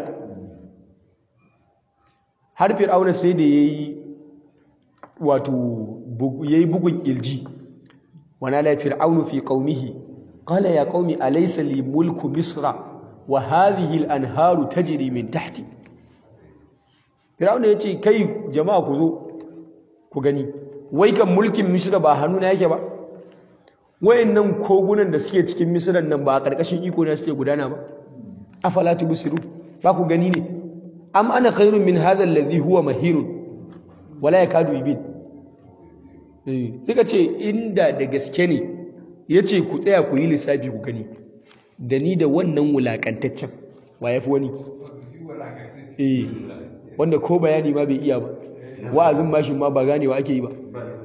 [SPEAKER 1] har Fir'auna sai da yayi wato yayi bugun ilji wana la fir'aunu fi qaumihi qala ya qaumi alaysa li mulku misra wa hadhihi al-anharu tajri min tahti Fir'auna yace kai jama'a ku zo ku gani wai kan mulkin misra ba hannuna yake ba wayannan kogunan da suke cikin misran nan ba a karkashin iko na suke gudana ba afala tubsiru ba ku gani ne am ana khairun min hadha alladhi huwa mahirun wala yakadu yubin eh suka ce inda da gaske ne yace ku tsaya ku yi lissafi ku gani da ni da wannan wulakantaccen wa yafi wani eh wanda ko bayani ma bai iya ba wa'azin bashin ma ba ganewa ake yi ba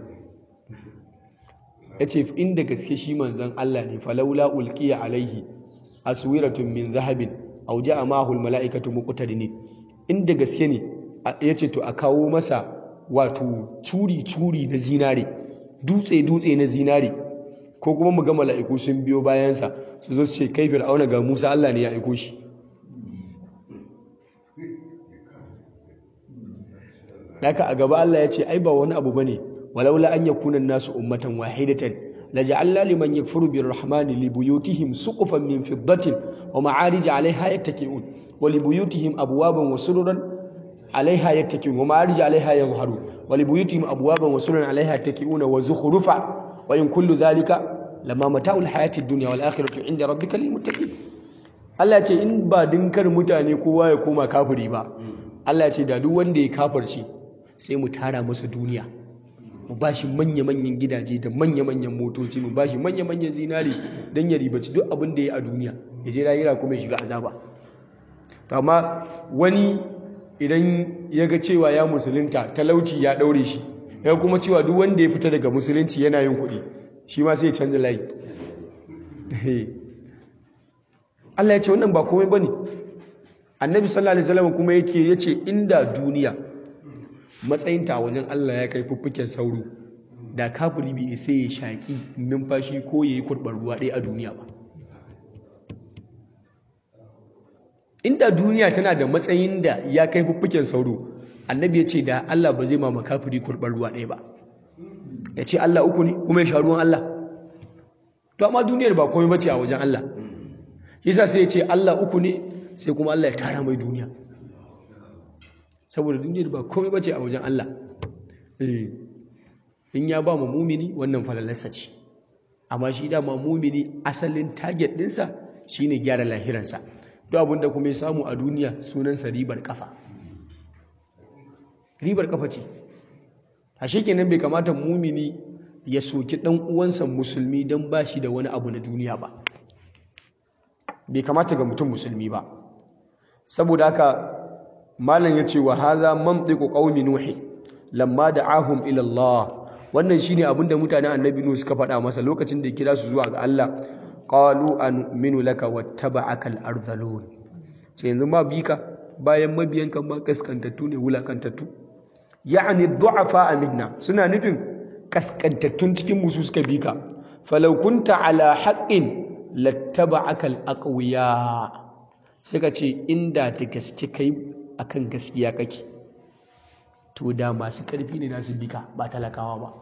[SPEAKER 1] ya ce inda gaske shi manzan Allah ne falaula ulqiya alaihi aswiratun min zahabin aw ja'a ma'ahu almala'ikatu muqtadinin inda gaske ne ya ce to a kawo masa wato curi curi na zinare dutse dutse na zinare ko kuma mu ga mala'iku sun biyo bayansa su zo su ce kai fir'auna ga Musa Allah ne ya aiko shi Daka a gaba Allah ya ce ai ba wani abu bane walaula an yakuna nasu ummatan wahidatan laja'alna liman yakfuru birrahmani libuyutihim suqufan min fiddatin wa ma'arij 'alayha yattaki'un wa libuyutihim abwaban wa sururan 'alayha yattaki'un wa ma'arij 'alayha yazharun wa libuyutihim abwaban wa sururan 'alayha yattaki'un wa zukhrufa wa in kullu dhalika lama mata'ul hayatid dunya wal akhiratu 'inda rabbika lil muttaqin Allah ya ce in ba dinkar mutane kowa ya koma kafiri ba Allah ya ce da duk wanda ya kafirce sai mu tara masa duniya mu ba shi manya-manyan gidaje da manya-manyan motoci mu ba shi manya-manyan zinari don ya ribaci duk abin da ya a duniya ya je rayira kuma ya shiga azaba amma wani idan ya ga cewa ya musulunta talauci ya ɗaure shi ya kuma cewa duk wanda ya fita daga musulunci yana yin kuɗi shi ma sai ya canza layi Allah ya ce wannan ba komai bane annabi sallallahu alaihi wasallam kuma yake yace inda duniya matsayinta a wajen Allah ya kai fuffuken sauro da kafiri bai sai ya shaki numfashi ko ya yi kurɓar ruwa ɗaya a duniya ba inda duniya tana da matsayin da ya kai fuffuken sauro annabi ya ce da Allah ba zai ma makafiri kurɓar ruwa ɗaya ba ya ce Allah uku ne kuma ya sha ruwan Allah to amma duniyar ba komai bace a wajen Allah yasa sai ya ce Allah uku ne sai kuma Allah ya tara mai duniya saboda duniyar ba komai bace a wajen Allah in ya ba mu mumini wannan falalarsa ce amma shi dama mumini asalin target ɗinsa shine gyara lahiransa duk abinda kuma ya samu a duniya sunansa ribar kafa ribar kafa ce ashe kenan bai kamata mumini ya soki dan uwansa musulmi dan bashi da wani abu na duniya ba bai kamata ga mutum musulmi ba saboda haka malam yace wa hadha mantiqu qaumi nuhi lamma da'ahum ila Allah wannan shine abinda mutanen annabi nuhu suka faɗa masa lokacin da ya kira su zuwa ga Allah qalu anu'minu laka wattaba'aka al-ardhalun sai yanzu ma bi ka bayan mabiyanka ma kaskantattu ne wulakantattu ya'ni du'afa minna suna nufin kaskantattun cikin musu suka bi ka falau kunta ala haqqin lattaba'aka al-aqwiya suka ce inda ta gaske kai akan gaskiya kake to da masu karfi ne nasu bika ba talakawa ba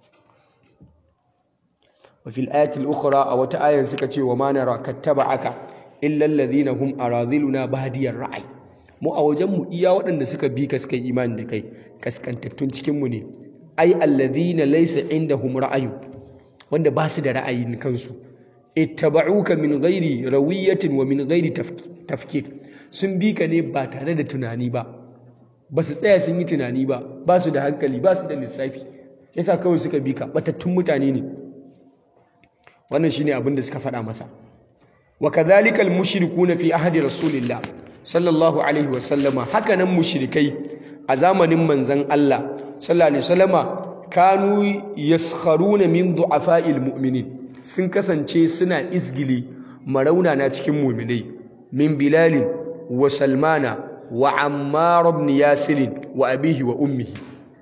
[SPEAKER 1] وفي الآية الأخرى أو تآية سكتي وما نرى كتبعك إلا الذين هم أراذلنا بهدي الرعي mu a wajenmu iya waɗanda suka bi ka suka imani da kai kaskantattun cikinmu ne ai alladhina laysa indahum ra'ayu wanda ba su da ra'ayin kansu ittaba'uka min ghairi rawiyatin wa min ghairi tafkir sun bi ka ne ba tare da tunani ba ba su tsaya sun yi tunani ba ba su da hankali ba su da lissafi yasa kawai suka bi ka batattun mutane ne wannan shine abin da suka faɗa masa wa kadhalika al-mushrikuuna fi ahdi rasulillah sallallahu alaihi wa sallama hakanan mushrikai a zamanin manzon Allah sallallahu alaihi wasallama kanu yaskharuna min du'afa'il mu'minin sun kasance suna isgili marauna na cikin mu'minai min bilal wa salmana wa ammar ibn yasir wa abihi wa ummihi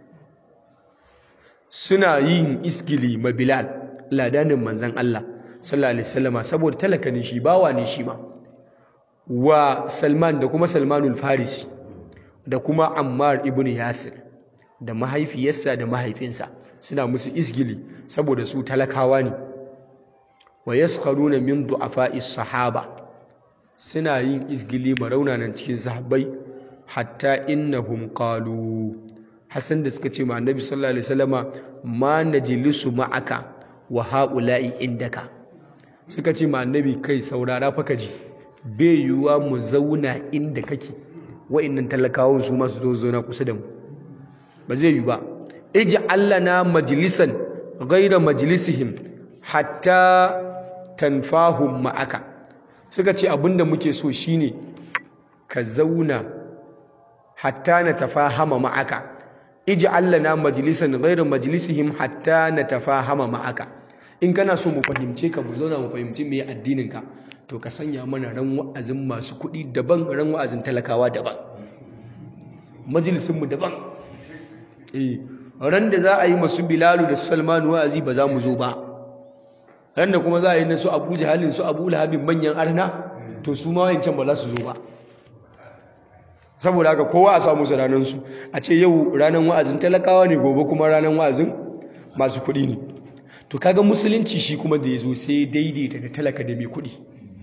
[SPEAKER 1] suna yin isgili ma bilal ladanin manzan Allah sallallahu alaihi wasallama saboda talaka ne shi bawa ne shi ma wa Salman da kuma Salmanul Farisi da kuma Ammar ibn Yasir da mahaifiyarsa da mahaifinsa suna musu isgili saboda su talakawa ne wa yaskharuna min du'afa'is sahaba suna yin isgili maraunanan cikin sahabbai hatta innahum qalu Hassan da suka ce ma Annabi sallallahu alaihi wasallama ma najlisu ma'aka wa haula'i indaka suka ce ma Annabi kai saurara fa kaji bai yiwuwa mu zauna inda kake wa'annan talakawan su masu zo zauna kusa da mu ba zai yiwu ba ij'al lana majlisan ghayra majlisihim hatta tanfahum ma'aka suka ce abinda muke so shine ka zauna hatta na tafahama ma'aka ij'al lana majlisan ghayra majlisihim hatta na tafahama ma'aka in kana so mu fahimce ka mu zauna mu fahimci me addinin ka to ka sanya mana ran wa'azin masu kuɗi daban ran wa'azin talakawa daban majalisinmu daban eh ran da za a yi masu bilalu da salmanu wa'azi ba za mu zo ba ran da kuma za a yi na su abu jahalin su abu lahabin manyan arna to su ma wayancan ba za su zo ba saboda haka kowa a samu su ranansu a ce yau ranar wa'azin talakawa ne gobe kuma ranar wa'azin masu kuɗi ne to kaga musulunci shi kuma da ya zo sai daidaita da talaka da mai kuɗi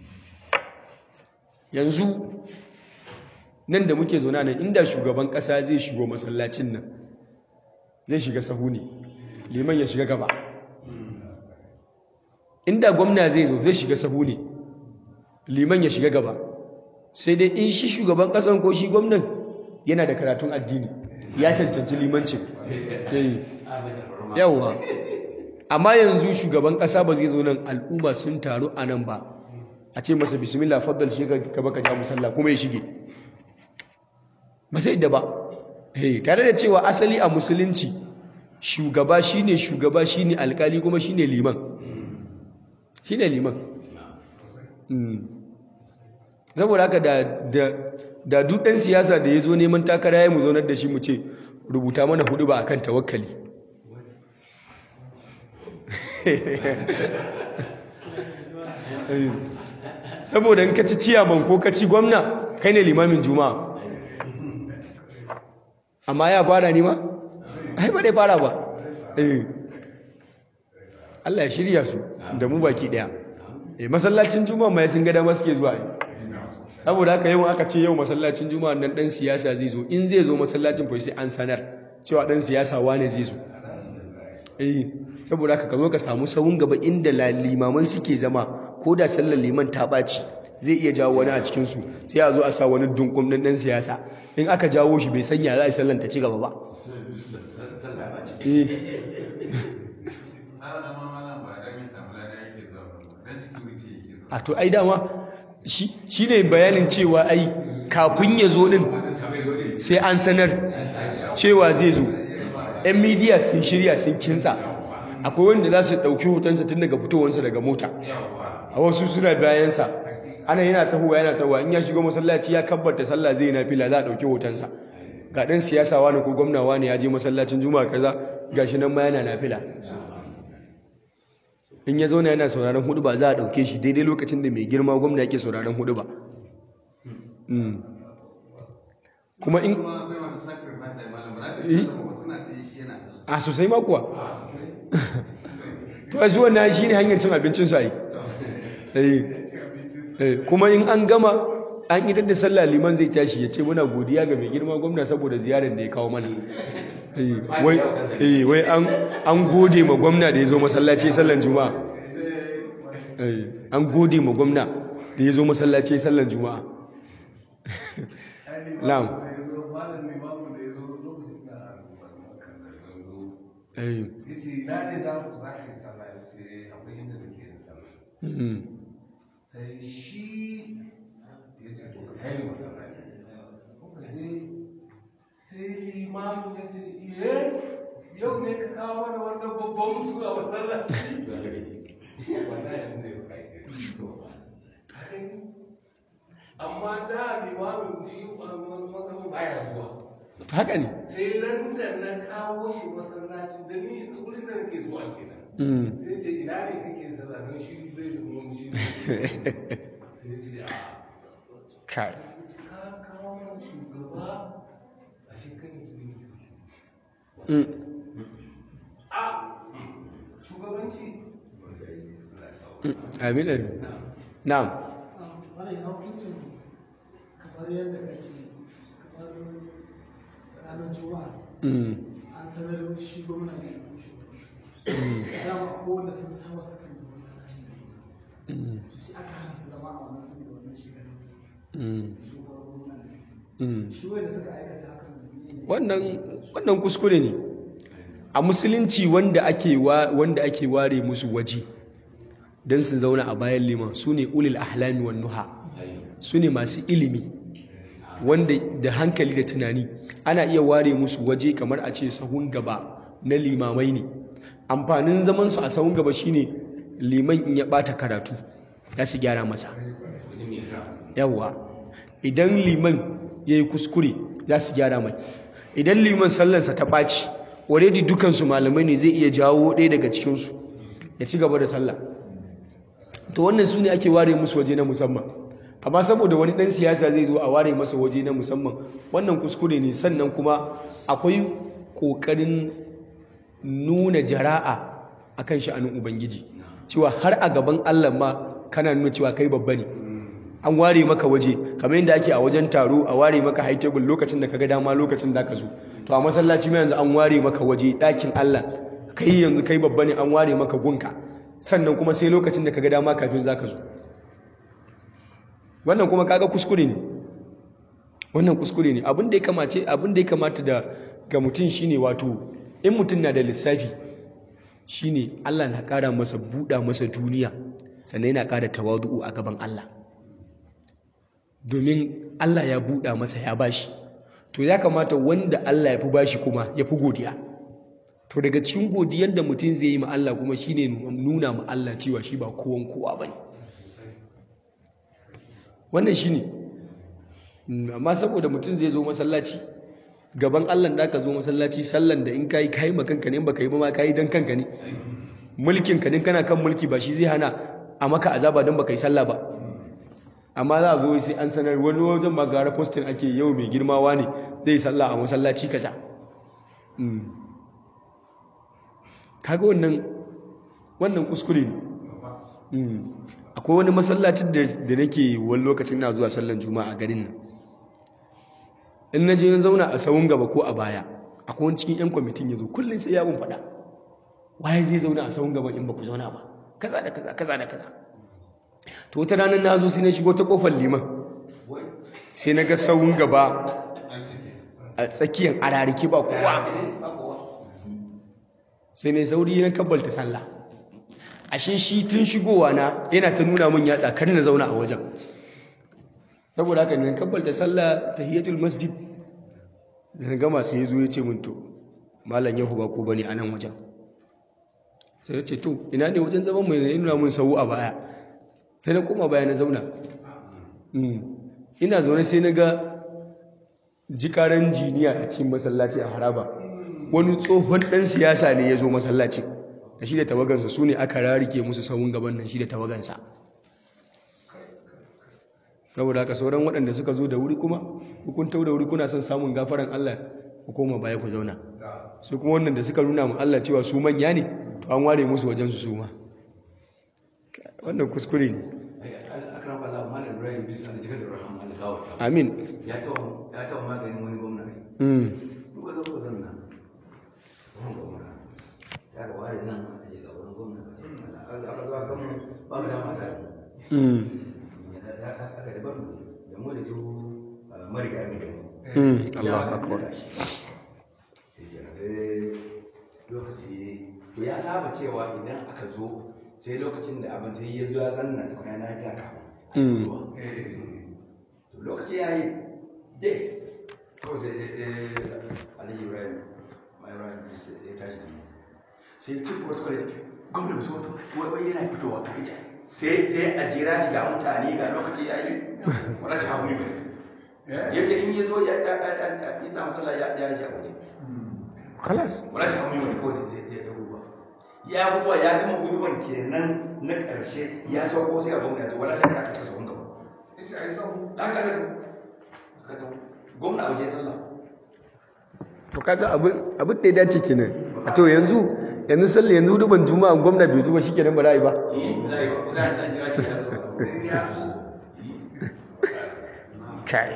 [SPEAKER 1] yanzu nan da muke zauna nan inda shugaban ƙasa zai shigo masallacin nan zai shiga sahu ne liman ya shiga gaba inda gwamna zai zo zai shiga sahu ne liman ya shiga gaba sai dai in shi shugaban ƙasan ko shi gwamnan yana da karatun addini ya cancanci limancin yawwa amma yanzu shugaban ƙasa ba zai zo nan al'umma sun taru a nan ba a ce masa bismillah faddal shi ka baka ja musalla kuma ya shige ba sai da ba tare da cewa asali a musulunci shugaba shine shugaba shine alkali kuma shine liman shine liman saboda haka da da duk ɗan siyasa da ya zo neman takara ya mu zaunar da shi mu ce rubuta mana hudu ba akan tawakkali saboda in ka ci ciyaman ko ka ci gwamna kai ne limamin juma'a amma ya fara ni ma ai ba dai fara ba eh Allah ya shirya su da mu baki daya eh masallacin juma'a mai sun ga dama suke zuwa yi saboda haka yau aka ce yau masallacin juma'a nan dan siyasa zai zo in zai zo masallacin fa sai an sanar cewa dan siyasa wane zai zo eh saboda haka ka zo ka samu sawun gaba inda limamai suke zama ko da sallar liman ta ɓaci zai iya jawo wani a cikinsu sai a zo a sa wani dunkun ɗan siyasa in aka jawo shi bai sanya za a yi sallan ta ci gaba ba Eh. a to ai dama shi shi ne bayanin cewa ai kafin ya zo din sai an sanar cewa zai zo yan midiya sun shirya sun kinsa akwai wanda za su ɗauki hotonsa tun daga fitowarsa daga mota a wasu suna bayansa ana yana tahowa yana tahowa in ya shigo masallaci ya kabbata sallah zai na fila za a ɗauki hotonsa ga ɗan siyasa wani ko gwamna wani ya je masallacin juma'a kaza gashi nan ma yana na fila in ya zauna yana sauraron hudu ba za a ɗauke shi daidai lokacin da mai girma gwamna yake sauraron hudu ba Mm. kuma in a sosai ma kuwa to shi wannan shi ne hanyar cin abincin su ai Eh. Eh, kuma in an gama an idan da sallah liman zai tashi ya ce muna godiya ga mai girma gwamna saboda ziyarar da ya kawo mana Eh, wai eh, wai an an gode ma gwamna da ya zo masallaci sallan juma'a Eh, an gode ma gwamna da ya zo masallaci sallan juma'a Na'am. Eh,
[SPEAKER 2] yace ina ne za ku za ka yi sallah ya ce akwai inda nake yin sallah
[SPEAKER 1] mm,
[SPEAKER 2] sai shi ya ce to ka kai ni masallaci kuka je sai limamu ya ce iye yau ne ka kawo mana wannan babban mutu a masallaci wata ya nuna ya kai amma da limamin shi masallaci baya zuwa
[SPEAKER 1] haka ne
[SPEAKER 2] sai ran da na kawo shi masallaci da ni da wurin da nake zuwa kenan
[SPEAKER 1] Mm,
[SPEAKER 2] sai ce ina ne kake sallah don shi zai zama shi ne sai ce a
[SPEAKER 1] kai
[SPEAKER 2] ka kawo mana shugaba a shekarar tuni
[SPEAKER 1] Mm,
[SPEAKER 2] a shugabanci
[SPEAKER 1] mm, amin amin na'am
[SPEAKER 3] wani ya hukuncin kamar yadda ka ce kamar ranar juma'a
[SPEAKER 1] Mm,
[SPEAKER 3] an sanar shi gwamna da ya kushe dama ko wanda sun saba su kan zuwa masallacin da
[SPEAKER 1] mm,
[SPEAKER 3] su sai aka hana su zama a wannan saboda wannan shekaru
[SPEAKER 1] mm,
[SPEAKER 3] shugaban gwamna ne
[SPEAKER 1] mm.
[SPEAKER 3] shi wanda suka aikata hakan ne
[SPEAKER 1] wannan wannan kuskure ne a musulunci wanda ake wa wanda ake ware musu waje don su zauna a bayan liman su ne ulil ahlami wan nuha su ne masu ilimi wanda da hankali da tunani ana iya ware musu waje kamar a ce sahun gaba na limamai ne amfanin zaman su a sahun gaba shine liman in ya bata karatu za su gyara masa yawwa idan liman ya yi kuskure za su gyara mai idan liman sallansa ta ɓaci already dukansu malamai ne zai iya jawo ɗaya daga cikinsu ya ci gaba da sallah to wannan su ne ake ware musu waje na musamman amma saboda wani ɗan siyasa zai zo a ware masa waje na musamman wannan kuskure ne sannan kuma akwai ƙoƙarin nuna jara'a a kan sha'anin ubangiji cewa har a gaban allah ma kana nuna cewa kai babba ne an ware maka waje kamar yadda ake a wajen taro a ware maka high table lokacin da kaga dama lokacin da ka zo to a masallaci ma yanzu an ware maka waje ɗakin Allah kai yanzu kai babba ne an ware maka gunka sannan kuma sai lokacin da kaga dama kafin zaka zo wannan kuma kaga kuskure ne wannan kuskure ne abin da ya kamace abin da ya kamata da ga mutum shine wato in mutum na da lissafi shine Allah na ƙara masa buɗa masa duniya sannan yana ƙara tawadu'u a gaban Allah domin Allah ya buɗa masa ya bashi to ya kamata wanda Allah ya fi bashi kuma ya fi godiya to daga cikin godiyar da mutum zai yi ma Allah kuma shine nuna ma Allah cewa shi ba kowan kowa bane wannan shine amma saboda mutum zai zo masallaci gaban Allah da ka zo masallaci sallan da in kai kai ma kanka ne in baka yi ba ma kai dan kanka ne mulkin ka din kana kan mulki ba shi zai hana a maka azaba dan baka yi sallah ba amma za a zo sai an sanar wani wajen ba gara postin ake yau mai girmawa ne zai sallah a masallaci kaza kaga wannan wannan kuskure ne akwai wani masallacin da nake wani lokacin na zuwa sallan juma'a a garin nan in na je na zauna a sawun gaba ko a baya akwai wani cikin yan kwamitin ya zo kullum sai ya mun faɗa waye zai zauna a sawun gaban in ba ku zauna ba kaza da kaza kaza da kaza to wata ranar na zo sai na shigo ta kofar liman sai na ga sawun gaba a tsakiyar arariki ba kowa sai ne sauri na kabbalta sallah ashe shi tun shigowa na yana ta nuna min yatsa kar na zauna a wajen saboda haka ne kabbalta sallah tahiyatul masjid da na gama sai ya zo ya ce min to malam yahu ba ko bane a nan wajen sai ya ce to ina ne wajen zaman mai nuna mun sau a baya sai na koma baya na zauna ina zaune sai na ga jikaran jiniya a cikin masallaci a haraba wani tsohon ɗan siyasa ne ya zo masallaci da shi da tawagansa su ne aka rarike musu sauun gaban nan shi da tawagansa saboda haka sauran waɗanda suka zo da wuri kuma hukuntau da wuri kuna son samun gafaran Allah ku koma baya ku zauna su kuma wannan da suka nuna mu Allah cewa su manya ne to an ware musu wajen su suma wannan kuskure ne amin
[SPEAKER 4] ya taɓa maganin wani gwamna ne duka zo ka zanna zaman gwamna ya ga ware nan a je ga wani gwamna aka zuwa gwamna ba mu dama tare aka da bamu da mu da su mariga ne gani
[SPEAKER 1] Allah akbar
[SPEAKER 4] sai lokaci to ya saba cewa idan aka zo sai lokacin da abin sai ya zo ya zanna to ya na biya kafin zuwa to lokaci ya yi date kawai sai aliyu ibrahim mai ibrahim ya tashi da sai cikin wasu kwale gwamnati su wato wai yana fitowa a ita sai sai a jira shi ga mutane ga lokaci ya yi wani shi haƙuri ba ya ce in ya zo ya yi samu sallah ya ya shi a waje
[SPEAKER 1] khalas
[SPEAKER 4] wani shi haƙuri ba kawai sai ya gudu ya gudu ya gama guduban kenan na ƙarshe ya sauko sai a gwamnati wala sai ya kasa sauran gaba an ka kasa gwamna a waje sallah
[SPEAKER 1] to kaga abin abin da ya dace kenan a to yanzu yanzu sallah yanzu duban juma'a gwamna bai zuba shikenan ba ra'ayi ba
[SPEAKER 4] eh za a yi za a jira shi ya zo
[SPEAKER 1] kai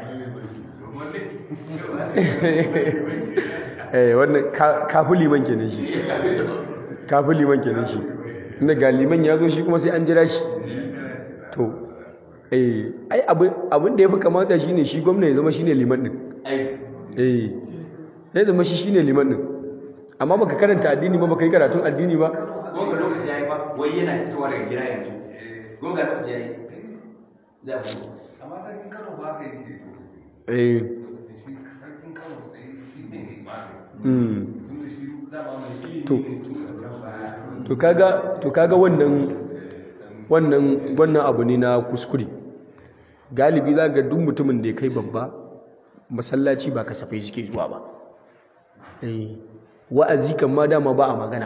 [SPEAKER 1] eh wannan kafu liman kenan shi kafu liman kenan shi inda ga liman ya zo shi kuma sai an jira shi to eh ai abin abin da yafi kamata shine shi gwamna ya zama shine liman din
[SPEAKER 4] ai
[SPEAKER 1] eh ya zama shi shine liman din amma baka karanta addini ba baka yi karatun addini ba
[SPEAKER 4] gonga lokaci ya yi ba wai yana fitowa daga gida yanzu gonga lokaci ya yi za a fito
[SPEAKER 2] amma sarkin kano ba haka yake
[SPEAKER 1] eh
[SPEAKER 2] shi sarkin kano sai shi ne mai magani
[SPEAKER 1] mm
[SPEAKER 2] tunda shi dama mai ilimi
[SPEAKER 1] To.
[SPEAKER 2] ne tun da can baya
[SPEAKER 1] to kaga to kaga wannan wannan wannan abu ne na kuskure galibi za ga duk mutumin da ya kai babba masallaci ba kasafai suke zuwa ba eh wa'azi kan ma dama ba a magana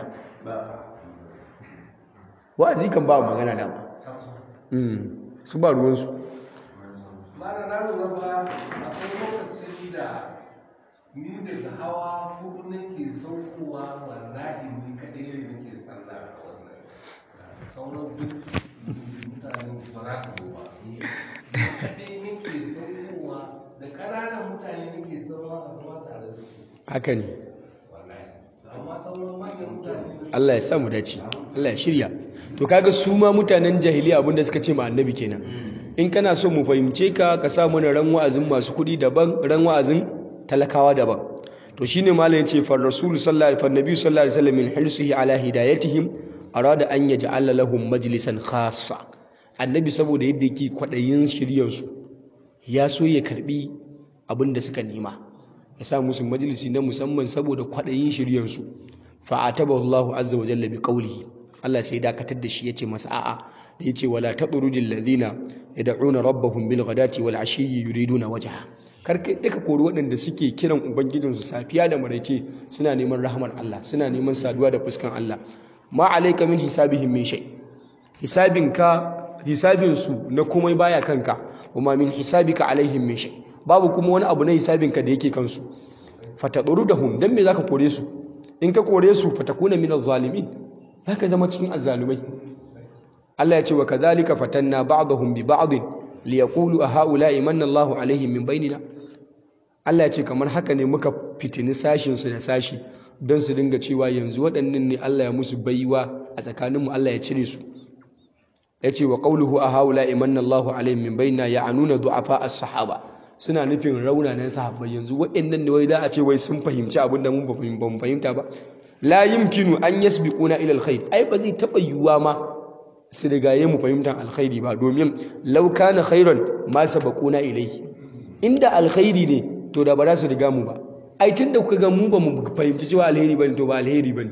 [SPEAKER 1] wa'azi kan ba a magana dama mm su ba ruwansu
[SPEAKER 2] Mara na lura ba akwai lokacin da ni daga hawa hudu nake saukowa wallahi ni kaɗai ne nake sallah a wannan sauran duk mutane ba za su zo ba ni kaɗai nake saukowa da ƙananan mutane nake sauwa a zama tare da su
[SPEAKER 1] haka ne
[SPEAKER 2] wallahi amma sauran manyan mutane
[SPEAKER 1] Allah ya sa mu dace Allah ya shirya to kaga su ma mutanen jahiliya abinda suka ce ma annabi kenan in kana so mu fahimce ka ka sa mana ran wa'azin masu kuɗi daban ran wa'azin talakawa daban to shine malam yace far rasul sallallahu alaihi wasallam sallallahu alaihi wasallam min hirsihi ala hidayatihim arada an yaj'ala lahum majlisan khassa annabi saboda yadda yake kwadayin shiryan su ya so ya karbi abinda suka nema ya sa musu majalisi na musamman saboda kwadayin shiryan su fa atabahu Allahu azza wa jalla bi qawlihi Allah sai dakatar da shi yace masa a'a da yace wala tadrudil ladina yad'una rabbahum bil ghadati wal ashiyyi yuriduna wajha kar kai duka kori waɗanda suke kiran ubangijinsu safiya da maraice suna neman rahmar Allah suna neman saduwa da fuskan Allah ma alayka min hisabihim min shay hisabinka hisabinsu na komai baya kanka wama min hisabika alaihim min shay babu kuma wani abu na hisabinka da yake kansu fatadrudahum dan me zaka kore su in ka kore su fatakuna min az-zalimin zaka zama cikin azzalumai Allah ya ce wa kadhalika fatanna ba'dahum bi ba'd liyaqulu a ha'ula'i manna Allahu alaihim min bainina Allah ya ce kamar haka ne muka fitini sashin su da sashi don su dinga cewa yanzu waɗannan ne Allah ya musu baiwa a tsakaninmu Allah ya cire su ya ce wa qawluhu a ha'ula'i manna Allahu alaihim min bainina ya'anuna du'afa as-sahaba suna nufin raunanan sahabbai yanzu waɗannan ne wai da a ce wai sun fahimci abin da mun ba mu fahimta ba la yumkinu an yasbiquna ila alkhair ai ba zai taba yiwuwa ma su rigaye mu fahimtar alkhairi ba domin law kana khairan ma sabaquna ilayhi inda alkhairi ne to da ba za su riga mu ba ai tunda kuka ga mu ba mu fahimci cewa alheri bane to ba alheri bane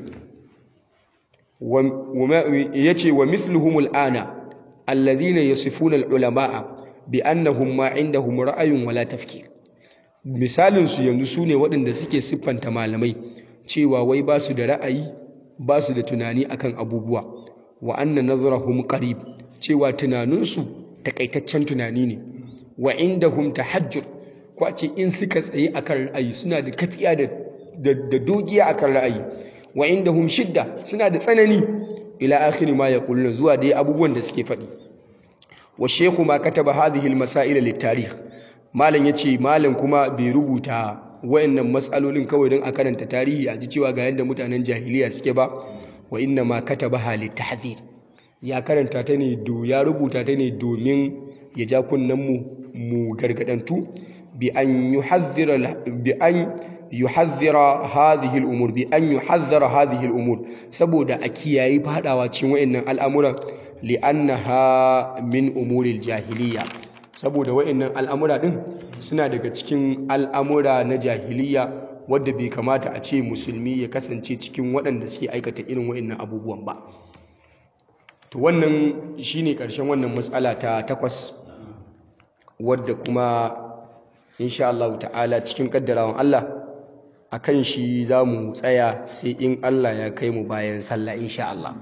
[SPEAKER 1] yace wa mithluhum al'ana alladhina yasifuna al'ulamaa bi annahum ma indahum ra'ayun wala tafkir misalin su yanzu sune waɗanda suke siffanta malamai cewa wai ba su da ra'ayi ba su da tunani akan abubuwa wa anna nazarahum qarib cewa tunaninsu takaitaccen tunani ne wa indahum tahajjur ko ce in suka tsaye akan ra'ayi suna da kafiya da da dogiya akan ra'ayi wa indahum shidda suna da tsanani ila akhir ma yaquluna zuwa dai abubuwan da suke faɗi wa shaykhu ma kataba hadhihi al-masail lit-tarikh malam yace malam kuma bai rubuta wayannan matsalolin kawai don a karanta tarihi a ji cewa ga yadda mutanen jahiliya suke ba wa inna ma katabaha lit-tahdhir ya karanta ta ne do ya rubuta ta ne domin ya ja kunnen mu mu gargadantu bi an yuhadhdhira bi an yuhadhdhira hadhihi al-umur bi an yuhadhdhara hadhihi al-umur saboda a kiyayi fadawa cikin wayannan al'amuran li'annaha min umuril jahiliya saboda wayannan al'amura din suna daga cikin al'amura na jahiliya wadda bai kamata a ce musulmi ya kasance cikin waɗanda suke aikata irin wayannan abubuwan ba to wannan shine ƙarshen wannan matsala ta takwas wadda kuma insha Allah ta'ala cikin kaddarawan Allah akan shi za mu tsaya sai in Allah ya kai mu bayan sallah insha Allah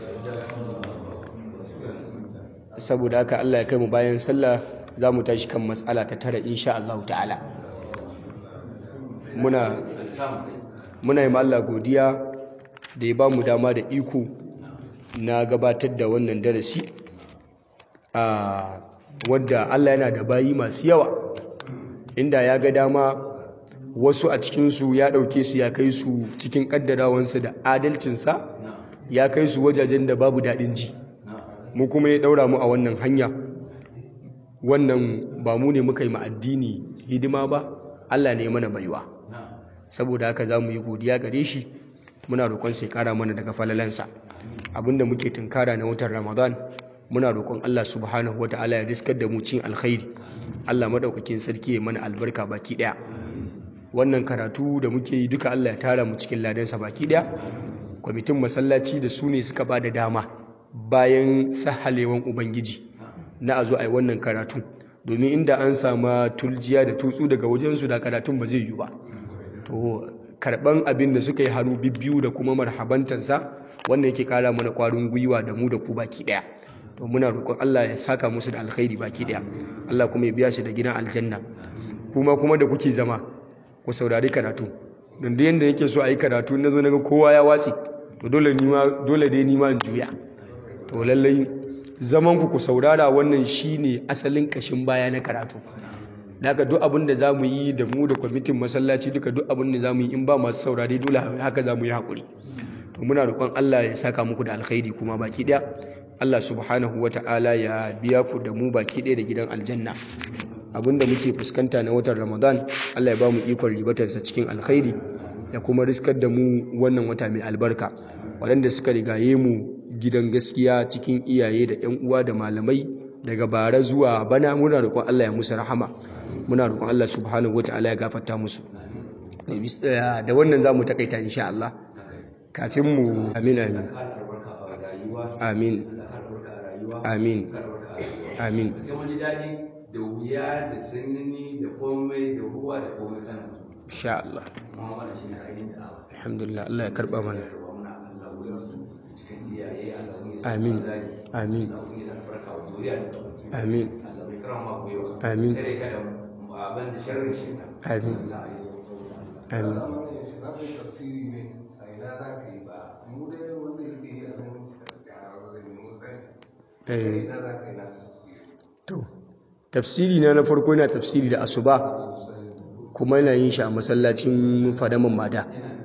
[SPEAKER 1] saboda haka Allah ya kai mu bayan sallah za mu tashi kan matsala ta tara insha Allah ta'ala muna muna yi Allah godiya da ya ba mu dama da iko na gabatar da wannan darasi a wadda Allah yana da bayi masu yawa inda ya ga dama wasu a cikinsu ya ɗauke su ya kai su cikin ƙaddarawansa da adalcinsa ya kai su wajajen da babu daɗin ji mu kuma ya ɗaura mu a wannan hanya wannan ba mu ne muka yi ma'addini hidima ba Allah ne mana baiwa saboda haka za mu yi godiya gare shi muna roƙon sai ƙara mana daga falalansa abinda muke tunkara na watan ramadan muna roƙon Allah subhanahu wata'ala ya riskar da mu cin alkhairi Allah madaukakin sarki ya mana albarka baki ɗaya wannan karatu da muke yi duka Allah ya tara mu cikin ladansa baki ɗaya kwamitin masallaci da su ne suka ba da dama bayan sahalewan ubangiji na a zo a yi wannan karatu domin inda an sama tuljiya da tutsu daga wajensu da karatun ba zai yi ba to karban abin da suka yi hannu bibbiyu da kuma marhabantansa wannan yake kara mana kwarin gwiwa da mu da ku baki daya to muna roƙon Allah ya saka musu da alkhairi baki daya Allah kuma ya biya shi da gidan aljanna kuma kuma da kuke zama ku saurari karatu don da yanda yake so a yi karatu na zo na ga kowa ya watsi to dole ni ma dole dai ni ma in juya to lallai zaman ku ku saurara wannan shine asalin kashin baya na karatu daga duk abin da zamu yi da mu da kwamitin masallaci duka duk abin da zamu yi in ba masu saurare dole haka zamu yi hakuri to muna roƙon Allah ya saka muku da alkhairi kuma baki daya Allah subhanahu wata'ala ya biya ku da mu baki daya da gidan aljanna abinda muke fuskanta na watan Ramadan Allah ya ba mu ikon ribatarsa cikin alkhairi ya kuma riskar da mu wannan wata mai albarka waɗanda suka rigaye mu gidan gaskiya cikin iyaye da 'yan uwa da malamai daga bara zuwa bana muna roƙon Allah ya musu rahama muna roƙon Allah subhanahu wataala ya gafarta musu da wannan zamu takaita insha Allah kafin mu amin amin amin amin amin
[SPEAKER 4] da wuya da sanyi da komai da ruwa da komai kana
[SPEAKER 1] insha Allah
[SPEAKER 4] amma wannan shine ainihin da'awa
[SPEAKER 1] alhamdulillah Allah ya karba mana
[SPEAKER 4] muna Allah wurin cikin iyaye Allah ne
[SPEAKER 1] amin amin amin amin amin amin to tafsiri na na farko yana tafsiri da asuba kuma yana yin shi a masallacin fadamin mada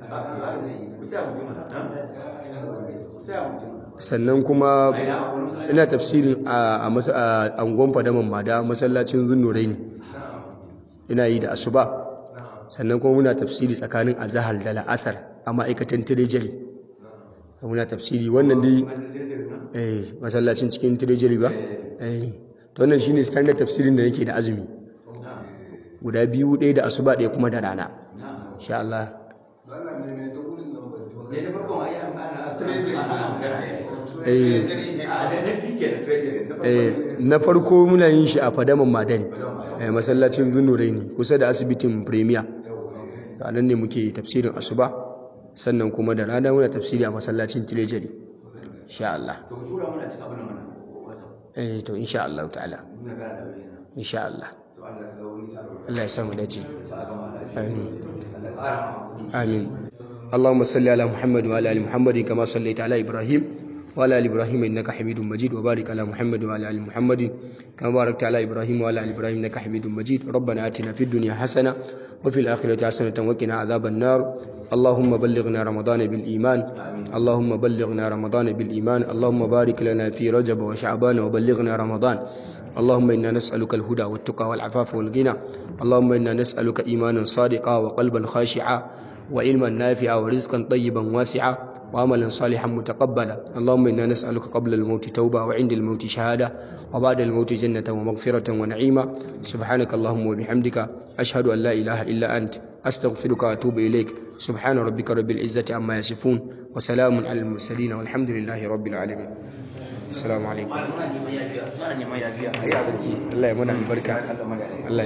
[SPEAKER 1] sannan kuma ina tafsirin a angon fadamin mada masallacin zunnurai ne ina yi da asuba sannan kuma muna tafsiri tsakanin azahar da la'asar a ma'aikatan tirejari muna tafsiri wannan dai eh masallacin cikin tirejari ba eh to wannan shine standard tafsirin da nake da azumi guda biyu ɗaya da asuba ɗaya kuma da rana insha Allah
[SPEAKER 2] Allah mai mai ta gudun nan ban ji ba.
[SPEAKER 4] ya ta farko ai an ana ana magana ya
[SPEAKER 1] eh
[SPEAKER 4] a da na fi ke da treasury na farko
[SPEAKER 1] eh na farko muna yin shi a fadaman madani eh masallacin zunurai ne kusa da asibitin premier a nan ne muke tafsirin asuba sannan kuma da rana muna tafsiri a masallacin tirejari insha Allah
[SPEAKER 4] to ku tura mana cikin abin nan wannan
[SPEAKER 1] eh to insha Allah ta'ala
[SPEAKER 4] muna ga da wani na
[SPEAKER 1] insha Allah
[SPEAKER 4] to Allah ta ga wani sabon
[SPEAKER 1] Allah ya samu dace
[SPEAKER 4] sa ga ma lafiya
[SPEAKER 1] amin
[SPEAKER 4] Allah ya fara hakuri
[SPEAKER 1] آمين اللهم صل على محمد وعلى آل محمد كما صليت على إبراهيم وعلى آل إبراهيم إنك حميد مجيد وبارك على محمد وعلى آل محمد كما باركت على إبراهيم وعلى آل إبراهيم إنك حميد مجيد ربنا آتنا في الدنيا حسنة وفي الآخرة حسنة وقنا عذاب النار اللهم بلغنا رمضان بالإيمان اللهم بلغنا رمضان بالإيمان اللهم بارك لنا في رجب وشعبان وبلغنا رمضان اللهم إنا نسألك الهدى والتقى والعفاف والغنى اللهم إنا نسألك إيمانا صادقا وقلبا خاشعا وعلما نافعا ورزقا طيبا واسعا وعملا صالحا متقبلا اللهم إنا نسألك قبل الموت توبة وعند الموت شهادة وبعد الموت جنة ومغفرة ونعيما سبحانك اللهم وبحمدك أشهد أن لا إله إلا أنت أستغفرك وأتوب إليك سبحان ربك رب العزة عما يصفون وسلام على المرسلين والحمد لله رب العالمين السلام عليكم
[SPEAKER 4] muna neman yafiya muna neman yafiya
[SPEAKER 1] الله يمنع البركة الله